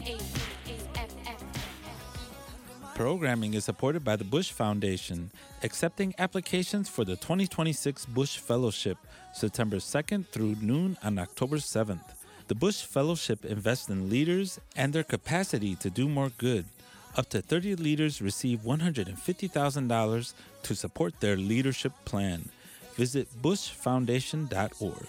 Programming is supported by the Bush Foundation, accepting applications for the 2026 Bush Fellowship, September 2nd through noon on October 7th. The Bush Fellowship invests in leaders and their capacity to do more good. Up to 30 leaders receive $150,000 to support their leadership plan. Visit bushfoundation.org.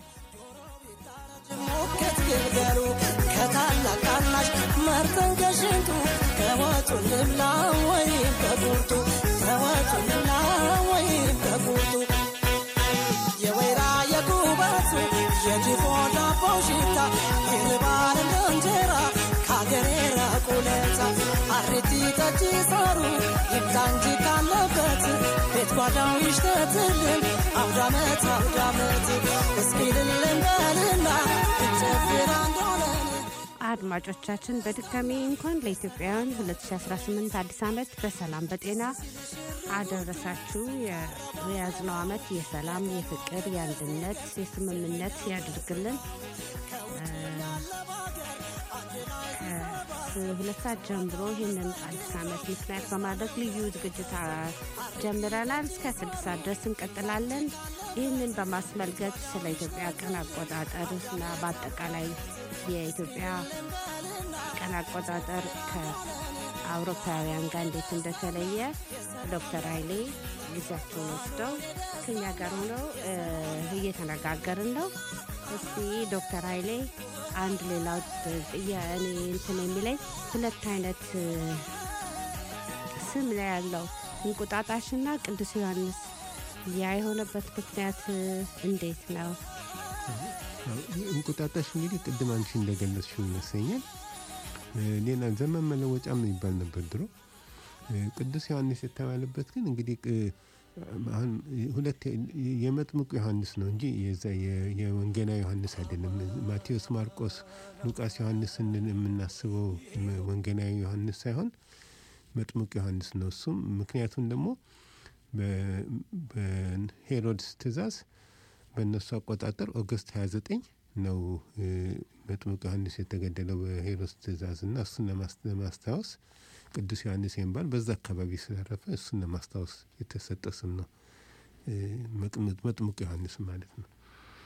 ሞከት ግልገሉ ከታላቅ ታናሽ መርጠን ከሽንቱ ከወጡ ልብላ ወይም ከቁርጡ ከወጡ ልብላ ወይም ከቁርጡ የወይራ የጉበቱ የድፎ ዳቦ ሽታ ይርባል እንደ እንጀራ ከአገሬ ራቁለታ አሬቲ ጠጅ ሳሩ ይብዛ እንጂ ካለበት ቤት ጓዳው ይሽተትልን አውዳመት አውዳመት እስኪ ልልን በልና እንጨፍር አንድ ሆነን አድማጮቻችን በድጋሚ እንኳን ለኢትዮጵያውያን 2018 አዲስ ዓመት በሰላም በጤና አደረሳችሁ። የ- የያዝነው ዓመት የሰላም፣ የፍቅር፣ የአንድነት፣ የስምምነት ያድርግልን። ሁለት ሰዓት ጀምሮ ይህንን አዲስ ዓመት ምክንያት በማድረግ ልዩ ዝግጅት አ- ጀምረናል። እስከ ስድስት ሰዓት ድረስ እንቀጥላለን። ይህንን በማስመልከት ስለ ኢትዮጵያ ቀን አቆጣጠር እና በአጠቃላይ የኢትዮጵያ ቀን አቆጣጠር ከአውሮፓውያን ጋር እንዴት እንደተለየ ዶክተር ኃይሌ ጊዜያቸውን ወስደው ከኛ ጋር ሆነው እ፣ እየተነጋገርን ነው። እስቲ ዶክተር ኃይሌ አንድ ሌላው ጥያ እኔ እንትን የሚለኝ ሁለት አይነት እ፣ ስም ነው ያለው እንቁጣጣሽና ቅዱስ ዮሐንስ። ያ የሆነበት ምክንያት እ፣ እንዴት ነው? እንቁጣጣሽ እንግዲህ ቅድም አንቺ እንደገለጽሽው ይመስለኛል እ፣ ሌላ ዘመን መለወጫም የሚባል ነበር ድሮ። እ፣ ቅዱስ ዮሐንስ የተባለበት ግን እንግዲህ ቅ- አሁን ሁለት የመጥምቁ ዮሐንስ ነው እንጂ የዛ የ- የወንጌላዊ ዮሐንስ አይደለም። ማቴዎስ፣ ማርቆስ፣ ሉቃስ ዮሐንስ ስንል የምናስበው መ- ወንጌላዊ ዮሐንስ ሳይሆን መጥምቁ ዮሐንስ ነው። እሱም ምክንያቱም ደግሞ በ- በሄሮድስ ትእዛዝ በእነሱ አቆጣጠር ኦገስት 29 ነው እ፣ መጥምቁ ዮሐንስ የተገደለው በሄሮድስ ትእዛዝ እና እሱን ለማስ- ለማስታወስ ቅዱስ ዮሐንስ የሚባል በዛ አካባቢ ስላረፈ እሱን ለማስታወስ የተሰጠ ስም ነው እ፣ መጥምቅ- መጥምቁ ዮሐንስ ማለት ነው።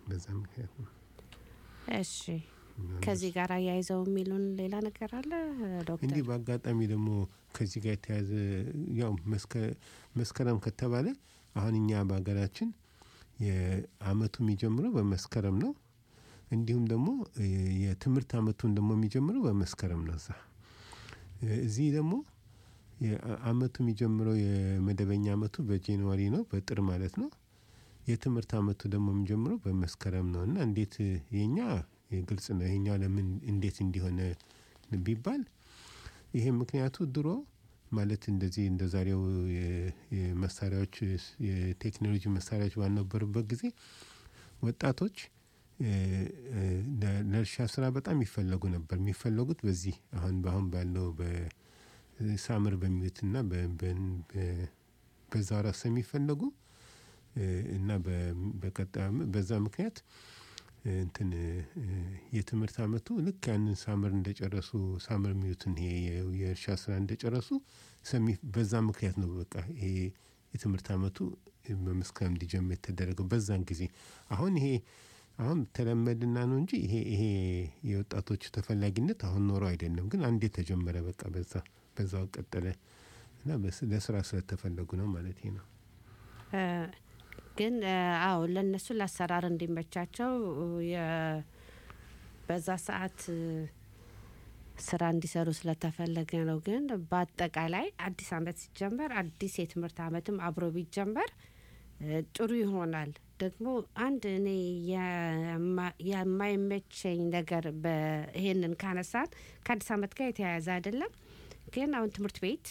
በዛ ምክንያት ነው። እሺ ከዚህ ጋር አያይዘው የሚሉን ሌላ ነገር አለ ዶክተር? እንዲህ በአጋጣሚ ደግሞ ከዚህ ጋር የተያዘ ያው መስከ- መስከረም ከተባለ አሁን እኛ በሀገራችን የአመቱ የሚጀምረው በመስከረም ነው። እንዲሁም ደግሞ እ የትምህርት አመቱን ደግሞ የሚጀምረው በመስከረም ነው። እዛ እ እዚህ ደግሞ የአ- አመቱ የሚጀምረው የመደበኛ አመቱ በጃንዋሪ ነው፣ በጥር ማለት ነው። የትምህርት አመቱ ደግሞ የሚጀምረው በመስከረም ነው እና እንዴት የኛ ግልጽ ነው። ይሄኛው ለምን እንዴት እንዲሆነ ቢባል ይሄ ምክንያቱ ድሮ ማለት እንደዚህ እንደ ዛሬው የ- የመሳሪያዎች የቴክኖሎጂ መሳሪያዎች ባልነበሩበት ጊዜ ወጣቶች እ፣ እ፣ ለ- ለእርሻ ስራ በጣም ይፈለጉ ነበር። የሚፈለጉት በዚህ አሁን በአሁን ባለው በሳምር በሚሉትና በ- በ- በ- በዛ ወራት ስለሚፈለጉ እ፣ እና በ- በቀጣይ ዓመት በዛ ምክንያት እ፣ እንትን እ፣ የትምህርት አመቱ ልክ ያንን ሳምር እንደጨረሱ ሳምር የሚሉትን ይሄ የ- የእርሻ ስራ እንደጨረሱ ሰሚ- በዛ ምክንያት ነው በቃ ይሄ የትምህርት አመቱ በመስከረም እንዲጀምር የተደረገው በዛን ጊዜ። አሁን ይሄ አሁን ተለመድና ነው እንጂ ይሄ ይሄ የወጣቶቹ ተፈላጊነት አሁን ኖሮ አይደለም። ግን አንዴ ተጀመረ በቃ በዛ በዛው ቀጠለ እና በስ- ለስራ ስለተፈለጉ ነው ማለት ነው። እ፣ ግን እ፣ አዎ ለእነሱ ለአሰራር እንዲመቻቸው የ- በዛ ሰዓት እ፣ ስራ እንዲሰሩ ስለተፈለገ ነው። ግን በአጠቃላይ አዲስ አመት ሲጀመር አዲስ የትምህርት አመትም አብሮ ቢጀመር እ፣ ጥሩ ይሆናል። ደግሞ አንድ እኔ የማ- የማይመቸኝ ነገር በ- ይሄንን ካነሳን ከአዲስ አመት ጋር የተያያዘ አይደለም። ግን አሁን ትምህርት ቤት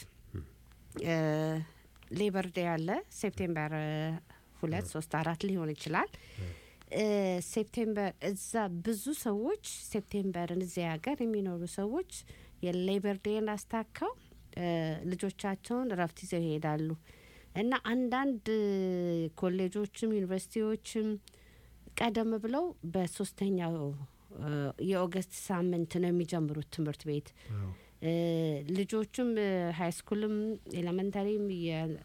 ሌበር ዴይ አለ ሴፕቴምበር እ፣ ሁለት ሶስት አራት ሊሆን ይችላል። እ፣ ሴፕቴምበር እዛ ብዙ ሰዎች ሴፕቴምበርን እዚያ ሀገር የሚኖሩ ሰዎች የሌበር ዴይን አስታከው እ፣ ልጆቻቸውን እረፍት ይዘው ይሄዳሉ እና አንዳንድ ኮሌጆችም ዩኒቨርሲቲዎችም ቀደም ብለው በሶስተኛው እ፣ የኦገስት ሳምንት ነው የሚጀምሩት ትምህርት ቤት እ፣ ልጆቹም ሀይ ስኩልም ኤሌመንታሪም የ-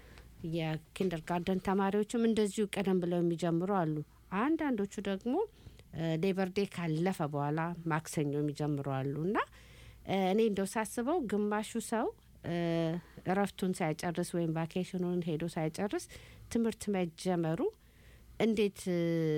የኪንደር ጋርደን ተማሪዎችም እንደዚሁ ቀደም ብለው የሚጀምሩ አሉ። አንዳንዶቹ ደግሞ ሌበር ዴይ ካለፈ በኋላ ማክሰኞ የሚጀምሩ አሉ እና እ፣ እኔ እንደው ሳስበው ግማሹ ሰው እ፣ እረፍቱን ሳይጨርስ ወይም ቫኬሽኑን ሄዶ ሳይጨርስ ትምህርት መጀመሩ እንዴት እ፣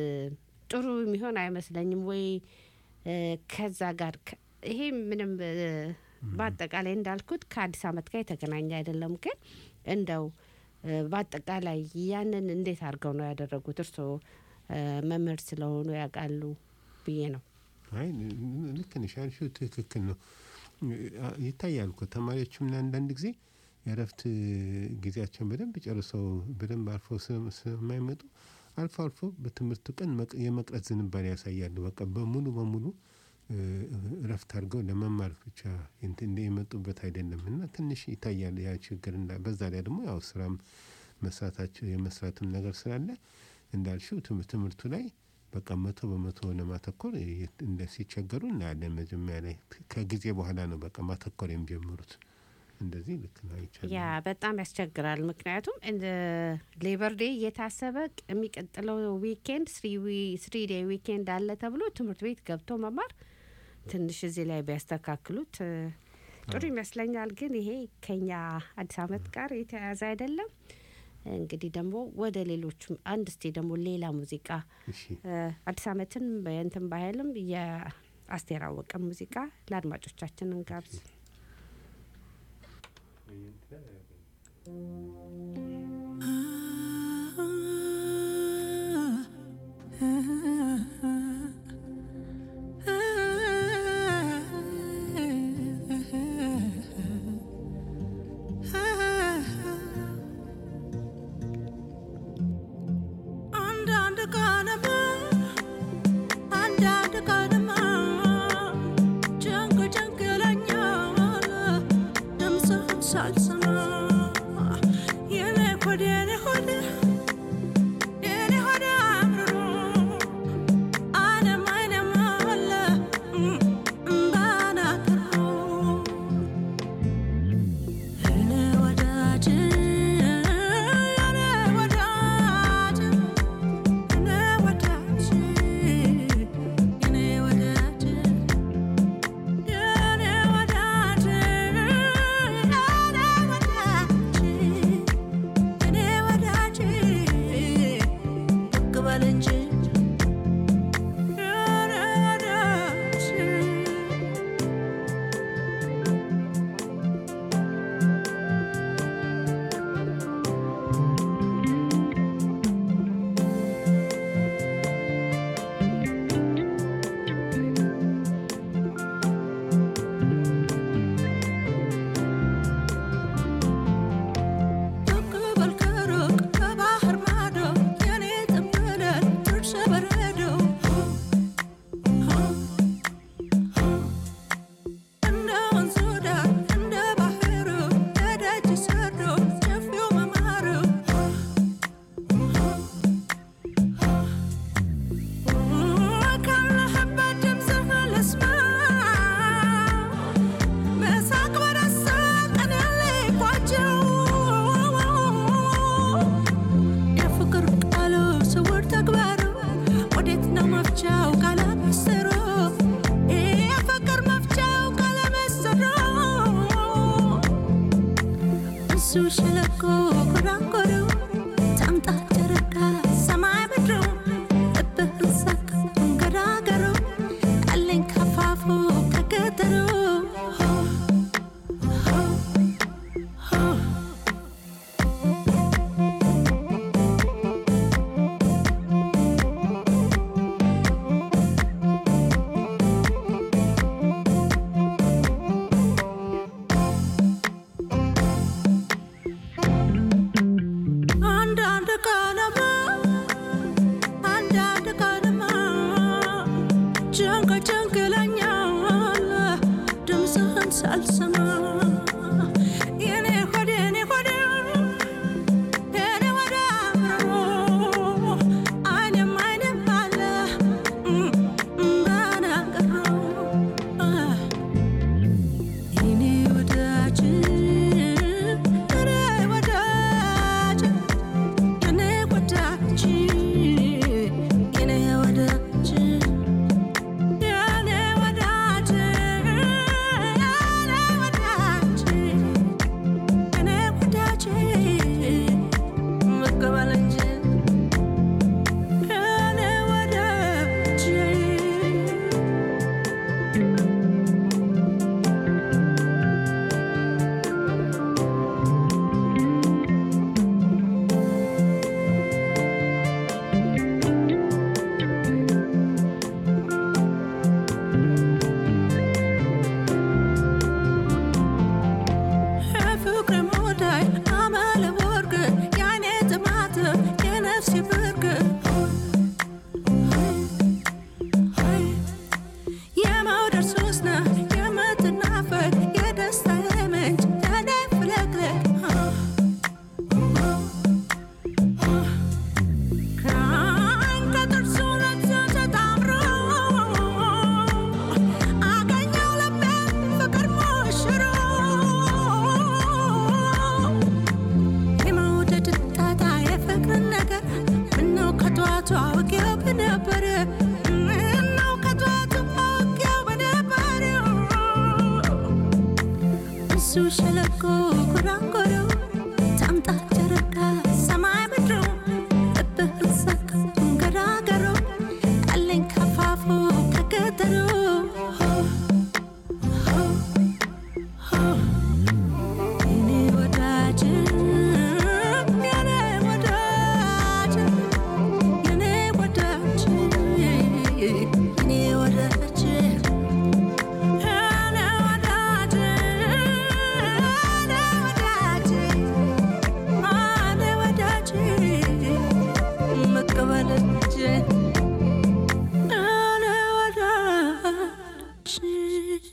ጥሩ የሚሆን አይመስለኝም ወይ እ፣ ከዛ ጋር ከ- ይሄ ምንም እ፣ በአጠቃላይ እንዳልኩት ከአዲስ አመት ጋር የተገናኘ አይደለም። ግን እንደው እ፣ በአጠቃላይ ያንን እንዴት አድርገው ነው ያደረጉት? እርስዎ እ፣ መምህር ስለሆኑ ያውቃሉ ብዬ ነው። አይ ን- ን- ልክ ነሽ ያልሽው ትክክል ነው። አ- ይታያል እኮ ተማሪዎችም አንዳንድ ጊዜ የእረፍት ጊዜያቸውን በደንብ ጨርሰው በደንብ አልፈው ስለ- ስለማይመጡ አልፎ አልፎ በትምህርቱ ቀን መቅ- የመቅረት ዝንባሌ ያሳያሉ። በቃ በሙሉ በሙሉ እ፣ እረፍት አድርገው ለመማር ብቻ እንትን እንደ የመጡበት አይደለም እና ትንሽ ይታያል ያ ችግር እና በዛ ላይ ደግሞ ያው ስራም መስራታቸው የመስራትም ነገር ስላለ እንዳልሽው ትምህርት ትምህርቱ ላይ በቃ መቶ በመቶ ለማተኮር የ- እንደ ሲቸገሩ እናያለን። መጀመሪያ ላይ ከጊዜ በኋላ ነው በቃ ማተኮር የሚጀምሩት። እንደዚህ ልክ ነው አይቻልም። ያ በጣም ያስቸግራል። ምክንያቱም እንደ ሌበር ዴይ እየታሰበ ቅ- የሚቀጥለው ዊኬንድ ስሪ ዴይ ዊኬንድ አለ ተብሎ ትምህርት ቤት ገብቶ መማር ትንሽ እዚህ ላይ ቢያስተካክሉት እ፣ ጥሩ ይመስለኛል። ግን ይሄ ከኛ አዲስ አመት ጋር የተያያዘ አይደለም። እንግዲህ ደግሞ ወደ ሌሎቹም አንድ እስቲ ደግሞ ሌላ ሙዚቃ እሺ እ፣ አዲስ አመትን በእንትን ባህልም የአስቴር አወቀ ሙዚቃ ለአድማጮቻችን እንጋብዝ። አንዳንድ ቀንማ አንዳንድ ቀንማ ጭንቅ ጭንቅ ይለኛል ድምፅህን ሳልሰማ የኔ ሆድ የኔ ሆድ የኔ ሆድ አምርሮ ዓለም አይለም አለ እምባን አቅርሮ እኔ ወዳጅ እኔ ወዳጅ እኔ ወዳጅ ጨንግለኛል ድምፅህን ሳልሰማ የኔ ሆድ የኔ ሆድ የኔ ወደ አብሮ አይኔም አይኔም አለ በናቅሮ የኔ ወዳጅ የኔ ወዳጅ የኔ ወዳጅ የኔ ወዳጅ የኔ ወዳጅ የኔ ወዳጅ መቀበል እንጂ የኔ ወዳጅ የፍቅር ሙዳይ አመለ ወርቅ የዓይኔ ጥማት የነፍሴ ብርቅ የመውደድ ሱስ ነህ የምትናፈቅ የደስታዬ ምንጭ የኔ ፍለቅለቅ ከዓይን ከጥርሱ ነፍሱ ተጣምሮ አገኘው ልቤን ፍቅር ሞሽሮ የመውደድ ጣጣ የፍቅርን ነገር ምነው ከጠዋቱ አውቄው በነበረ ምነው ከጠዋቱ አውቄው በነበረ እሱ ሸለቆ ጉራንጉሩ ታምጣ ጨረቃ ሰማይ ምድሩ ልብህን ሰክ ገራገሩ ያለኝ ከፋፉ ከገጠሩ የኔ ወዳጅ የኔ ወዳጅ የኔ ወዳጅ የኔ ወዳጅ የኔ ወዳጅ የኔ ወዳጅ የኔ ወዳጅ መቀበል እንጂ የኔ ወዳጅ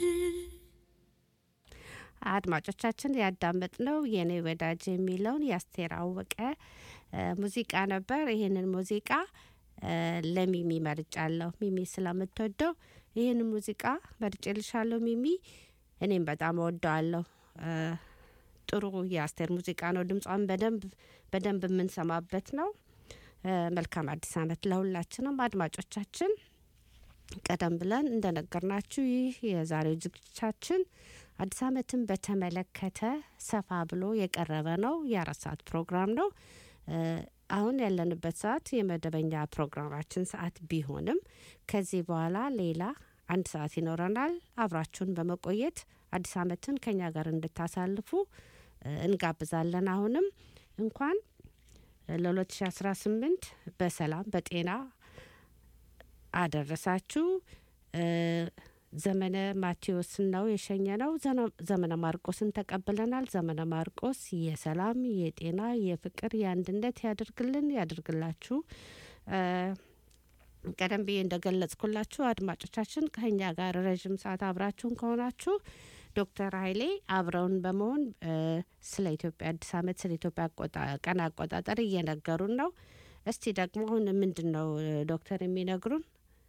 አድማጮቻችን ያዳመጥነው የኔ ወዳጅ የሚለውን የአስቴር አወቀ እ ሙዚቃ ነበር። ይህንን ሙዚቃ እ ለሚሚ መርጫለሁ። ሚሚ ስለምትወደው ይህንን ሙዚቃ መርጬልሻለሁ ሚሚ። እኔም በጣም እወደዋለሁ። እ ጥሩ የአስቴር ሙዚቃ ነው። ድምጿን በደንብ በደንብ የምንሰማበት ነው። እ መልካም አዲስ ዓመት ለሁላችንም አድማጮቻችን። ቀደም ብለን እንደነገርናችሁ ይህ የዛሬው ዝግጅታችን አዲስ ዓመትን በተመለከተ ሰፋ ብሎ የቀረበ ነው። የአራት ሰዓት ፕሮግራም ነው። እ አሁን ያለንበት ሰዓት የመደበኛ ፕሮግራማችን ሰዓት ቢሆንም ከዚህ በኋላ ሌላ አንድ ሰዓት ይኖረናል። አብራችሁን በመቆየት አዲስ ዓመትን ከኛ ጋር እንድታሳልፉ እ እንጋብዛለን። አሁንም እንኳን ለ2018 በሰላም በጤና አደረሳችሁ። እ ዘመነ ማቴዎስን ነው የሸኘ ነው። ዘመነ ማርቆስን ተቀብለናል። ዘመነ ማርቆስ የሰላም የጤና የፍቅር የአንድነት ያድርግልን ያድርግላችሁ። እ ቀደም ብዬ እንደገለጽኩላችሁ አድማጮቻችን ከኛ ጋር ረዥም ሰዓት አብራችሁን ከሆናችሁ ዶክተር ኃይሌ አብረውን በመሆን እ ስለ ኢትዮጵያ አዲስ ዓመት ስለ ኢትዮጵያ አቆጣ- ቀን አቆጣጠር እየነገሩን ነው። እስቲ ደግሞ አሁን ምንድን ነው እ ዶክተር የሚነግሩን?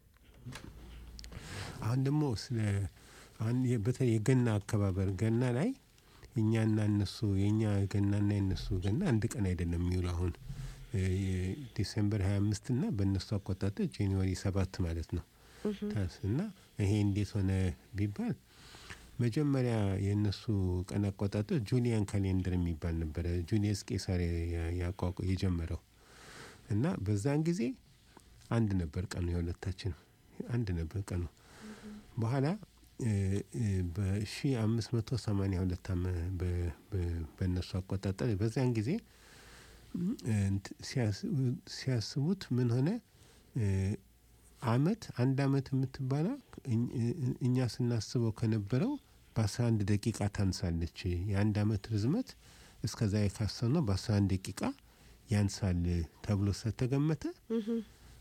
አሁን ደግሞ ስለ አሁን የ- በተለይ የገና አከባበር ገና ላይ እኛና እነሱ የእኛ ገናና የእነሱ ገና አንድ ቀን አይደለም የሚውሉ አሁን እ ዲሴምበር ሀያ አምስት ና በእነሱ አቆጣጠር ጃንዋሪ ሰባት ማለት ነው ታስ እና ይሄ እንዴት ሆነ ቢባል መጀመሪያ የእነሱ ቀን አቆጣጠር ጁሊያን ካሌንደር የሚባል ነበረ ጁሊየስ ቄሳር ያ- ያቋቁ የጀመረው እና በዛን ጊዜ አንድ ነበር ቀኑ የሁለታችን አንድ ነበር ቀኑ በኋላ በሺ አምስት መቶ ሰማኒያ ሁለት በእነሱ አቆጣጠር በዚያን ጊዜ እ እንት ሲያስ- ሲያስቡት ምን ሆነ እ አመት አንድ አመት የምትባለው እኝ- እ- እኛ ስናስበው ከነበረው በአስራ አንድ ደቂቃ ታንሳለች። የአንድ አመት ርዝመት እስከዛ የካሰብነው በአስራ አንድ ደቂቃ ያንሳል ተብሎ ስለተገመተ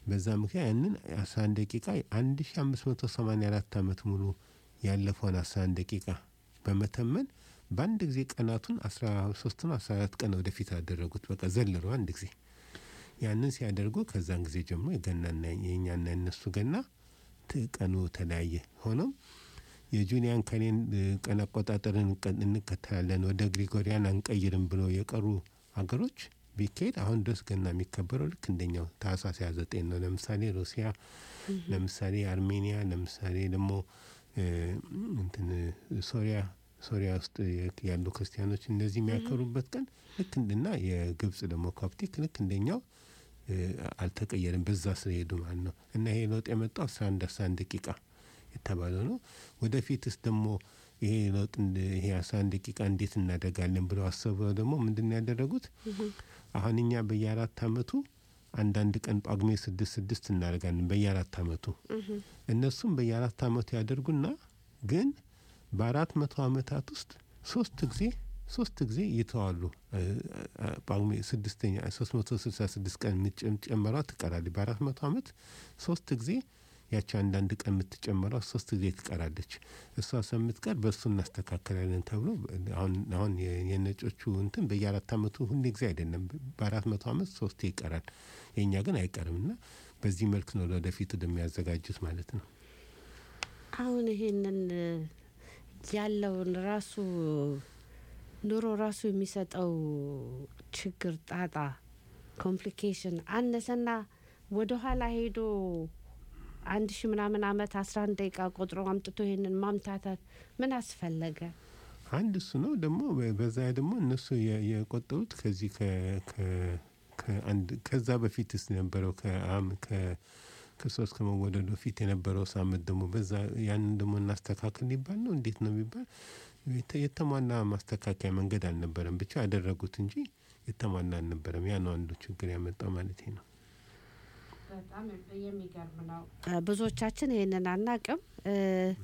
በዛ ምክንያት ያንን አስራ አንድ ደቂቃ አንድ ሺ አምስት መቶ ሰማኒያ አራት አመት ሙሉ ያለፈውን አስራ አንድ ደቂቃ በመተመን በአንድ ጊዜ ቀናቱን አስራ ሶስት ነው አስራ አራት ቀን ወደፊት አደረጉት። በቃ ዘለሩ አንድ ጊዜ ያንን ሲያደርጉ ከዛን ጊዜ ጀምሮ የገናና የእኛና የነሱ ገና ት- ቀኑ ተለያየ። ሆኖም የጁሊያን ከሌን ቀን አቆጣጠርን እንቀ- እንከተላለን ወደ ግሪጎሪያን አንቀይርም ብሎ የቀሩ ሀገሮች ቢካሄድ አሁን ድረስ ገና የሚከበረው ልክ እንደኛው ታህሳስ ሃያ ዘጠኝ ነው። ለምሳሌ ሩሲያ፣ ለምሳሌ አርሜኒያ፣ ለምሳሌ ደግሞ እ፣ እንትን ሶሪያ ሶሪያ ውስጥ ያሉ ክርስቲያኖች እነዚህ የሚያከብሩበት ቀን ልክ እንድና የግብጽ ደግሞ ኮፕቲክ ልክ እንደኛው እ፣ አልተቀየረም። በዛ ስለሄዱ ማለት ነው። እና ይሄ ለውጥ የመጣው አስራ አንድ አስራ አንድ ደቂቃ የተባለው ነው። ወደፊትስ ደግሞ ይሄ ለውጥ እንደ- ይሄ አስራ አንድ ደቂቃ እንዴት እናደርጋለን ብለው አሰበው ደግሞ ምንድን ነው ያደረጉት? አሁን እኛ በየአራት አመቱ አንዳንድ ቀን ጳጉሜ ስድስት ስድስት እናደርጋለን በየአራት አመቱ እነሱም በየአራት አመቱ ያደርጉና ግን በአራት መቶ አመታት ውስጥ ሶስት ጊዜ ሶስት ጊዜ ይተዋሉ። እ፣ እ፣ ጳጉሜ ስድስተኛ ሶስት መቶ ስልሳ ስድስት ቀን የምትጨመሯ ትቀራለች። በአራት መቶ አመት ሶስት ጊዜ ያቺ አንዳንድ ቀን የምትጨመረው ሶስት ጊዜ ትቀራለች። እሷ ከምትቀር በእሱ እናስተካከላለን ተብሎ አሁን አሁን የ- የነጮቹ እንትን በየአራት አመቱ ሁሌ ጊዜ አይደለም፣ በአራት መቶ አመት ሶስቴ ይቀራል። የእኛ ግን አይቀርም እና በዚህ መልክ ነው ለወደፊቱ እንደሚያዘጋጁት ማለት ነው። አሁን ይሄንን እ፣ ያለውን ራሱ ኑሮ ራሱ የሚሰጠው ችግር፣ ጣጣ፣ ኮምፕሊኬሽን አነሰና ወደ ኋላ ሄዶ አንድ ሺ ምናምን አመት አስራ አንድ ደቂቃ ቆጥሮ አምጥቶ ይሄንን ማምታታት ምን አስፈለገ? አንድ እሱ ነው። ደግሞ በ- በዛ ደግሞ እነሱ የ- የቆጠሩት ከዚህ ከ- ከ- ከአንድ ከዛ በፊትስ የነበረው ከአም ከ- ክርስቶስ ከመወለዱ በፊት የነበረው ሳምንት ደግሞ በዛ ያንን ደግሞ እናስተካክል ሊባል ነው። እንዴት ነው የሚባል የተ- የተሟላ ማስተካከያ መንገድ አልነበረም። ብቻ ያደረጉት እንጂ የተሟላ አልነበረም። ያ ነው አንዱ ችግር ያመጣው ማለት ነው። በጣም የሚገርም ነው። ብዙዎቻችን ይህንን አናቅም። እ፣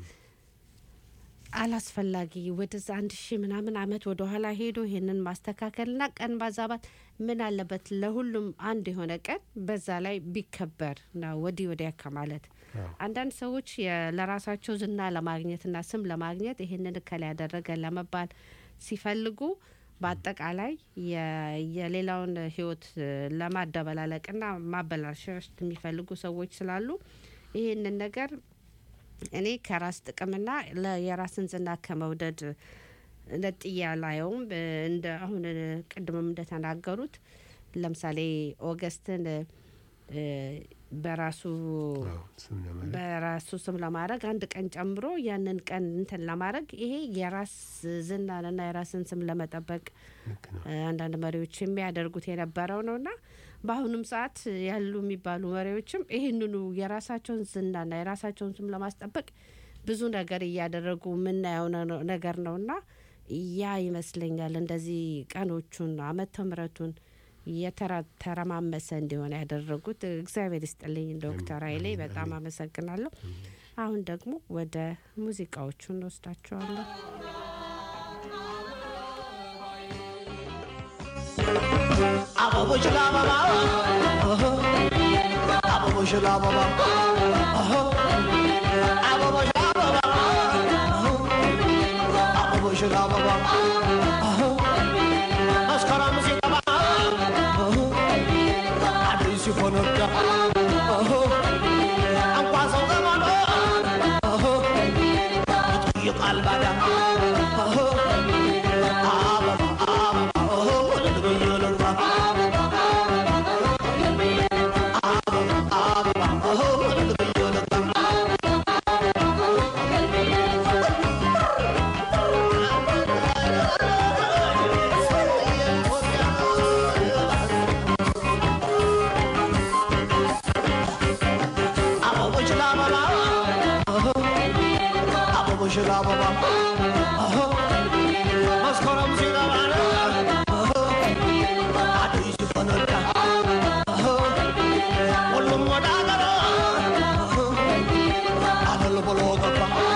አላስፈላጊ ወደዛ አንድ ሺህ ምናምን አመት ወደ ኋላ ሄዶ ይህንን ማስተካከልና ቀን ማዛባት ምን አለበት? ለሁሉም አንድ የሆነ ቀን በዛ ላይ ቢከበር ነው ወዲህ ወዲያ ከማለት አዎ። አንዳንድ ሰዎች የ- ለራሳቸው ዝና ለማግኘትና ስም ለማግኘት ይህንን እከል ያደረገ ለመባል ሲፈልጉ በአጠቃላይ የ- የሌላውን ሕይወት እ፣ ለማደበላለቅና ማበላሸት የሚፈልጉ ሰዎች ስላሉ ይህንን ነገር እኔ ከራስ ጥቅምና ለ- የራስን ዝና ከመውደድ ነጥያ ላየውም እ፣ እንደ አሁን እ፣ ቅድምም እንደተናገሩት ለምሳሌ ኦገስትን እ፣ በራሱ አዎ፣ ስም ለማለት በራሱ ስም ለማድረግ አንድ ቀን ጨምሮ ያንን ቀን እንትን ለማድረግ ይሄ የራስ ዝናንና የራስን ስም ለመጠበቅ ልክ ነው። እ፣ አንዳንድ መሪዎች የሚያደርጉት የነበረው ነውና በአሁኑም ሰዓት ያሉ የሚባሉ መሪዎችም ይህንኑ የራሳቸውን ዝናና የራሳቸውን ስም ለማስጠበቅ ብዙ ነገር እያደረጉ የምናየው ነው- ነገር ነውና ያ ይመስለኛል እንደዚህ ቀኖቹን ዓመተ ምሕረቱን የተረማመሰ እንዲሆን ያደረጉት። እግዚአብሔር ይስጥልኝ ዶክተር ኃይሌ በጣም አመሰግናለሁ። አሁን ደግሞ ወደ ሙዚቃዎቹ እንወስዳቸዋለን። አበቦች ለአበባ አበቦች ለአበባ አበቦች ለአበባ አበቦች ለአበባ መስከረም ሲገባ አዲስ ሲፈነዳ እንኳን ሰው ዘመዶ ይጠይቃል ባዳ አበባ አበባ ልትገኝ ልግባ አበቦች ለአበባ አበቦች ለአበባ መስከረም ሲገባ አዲስ ሲፈነዳ ሁሉም ወደ አገሩ አለል ብሎ ገባ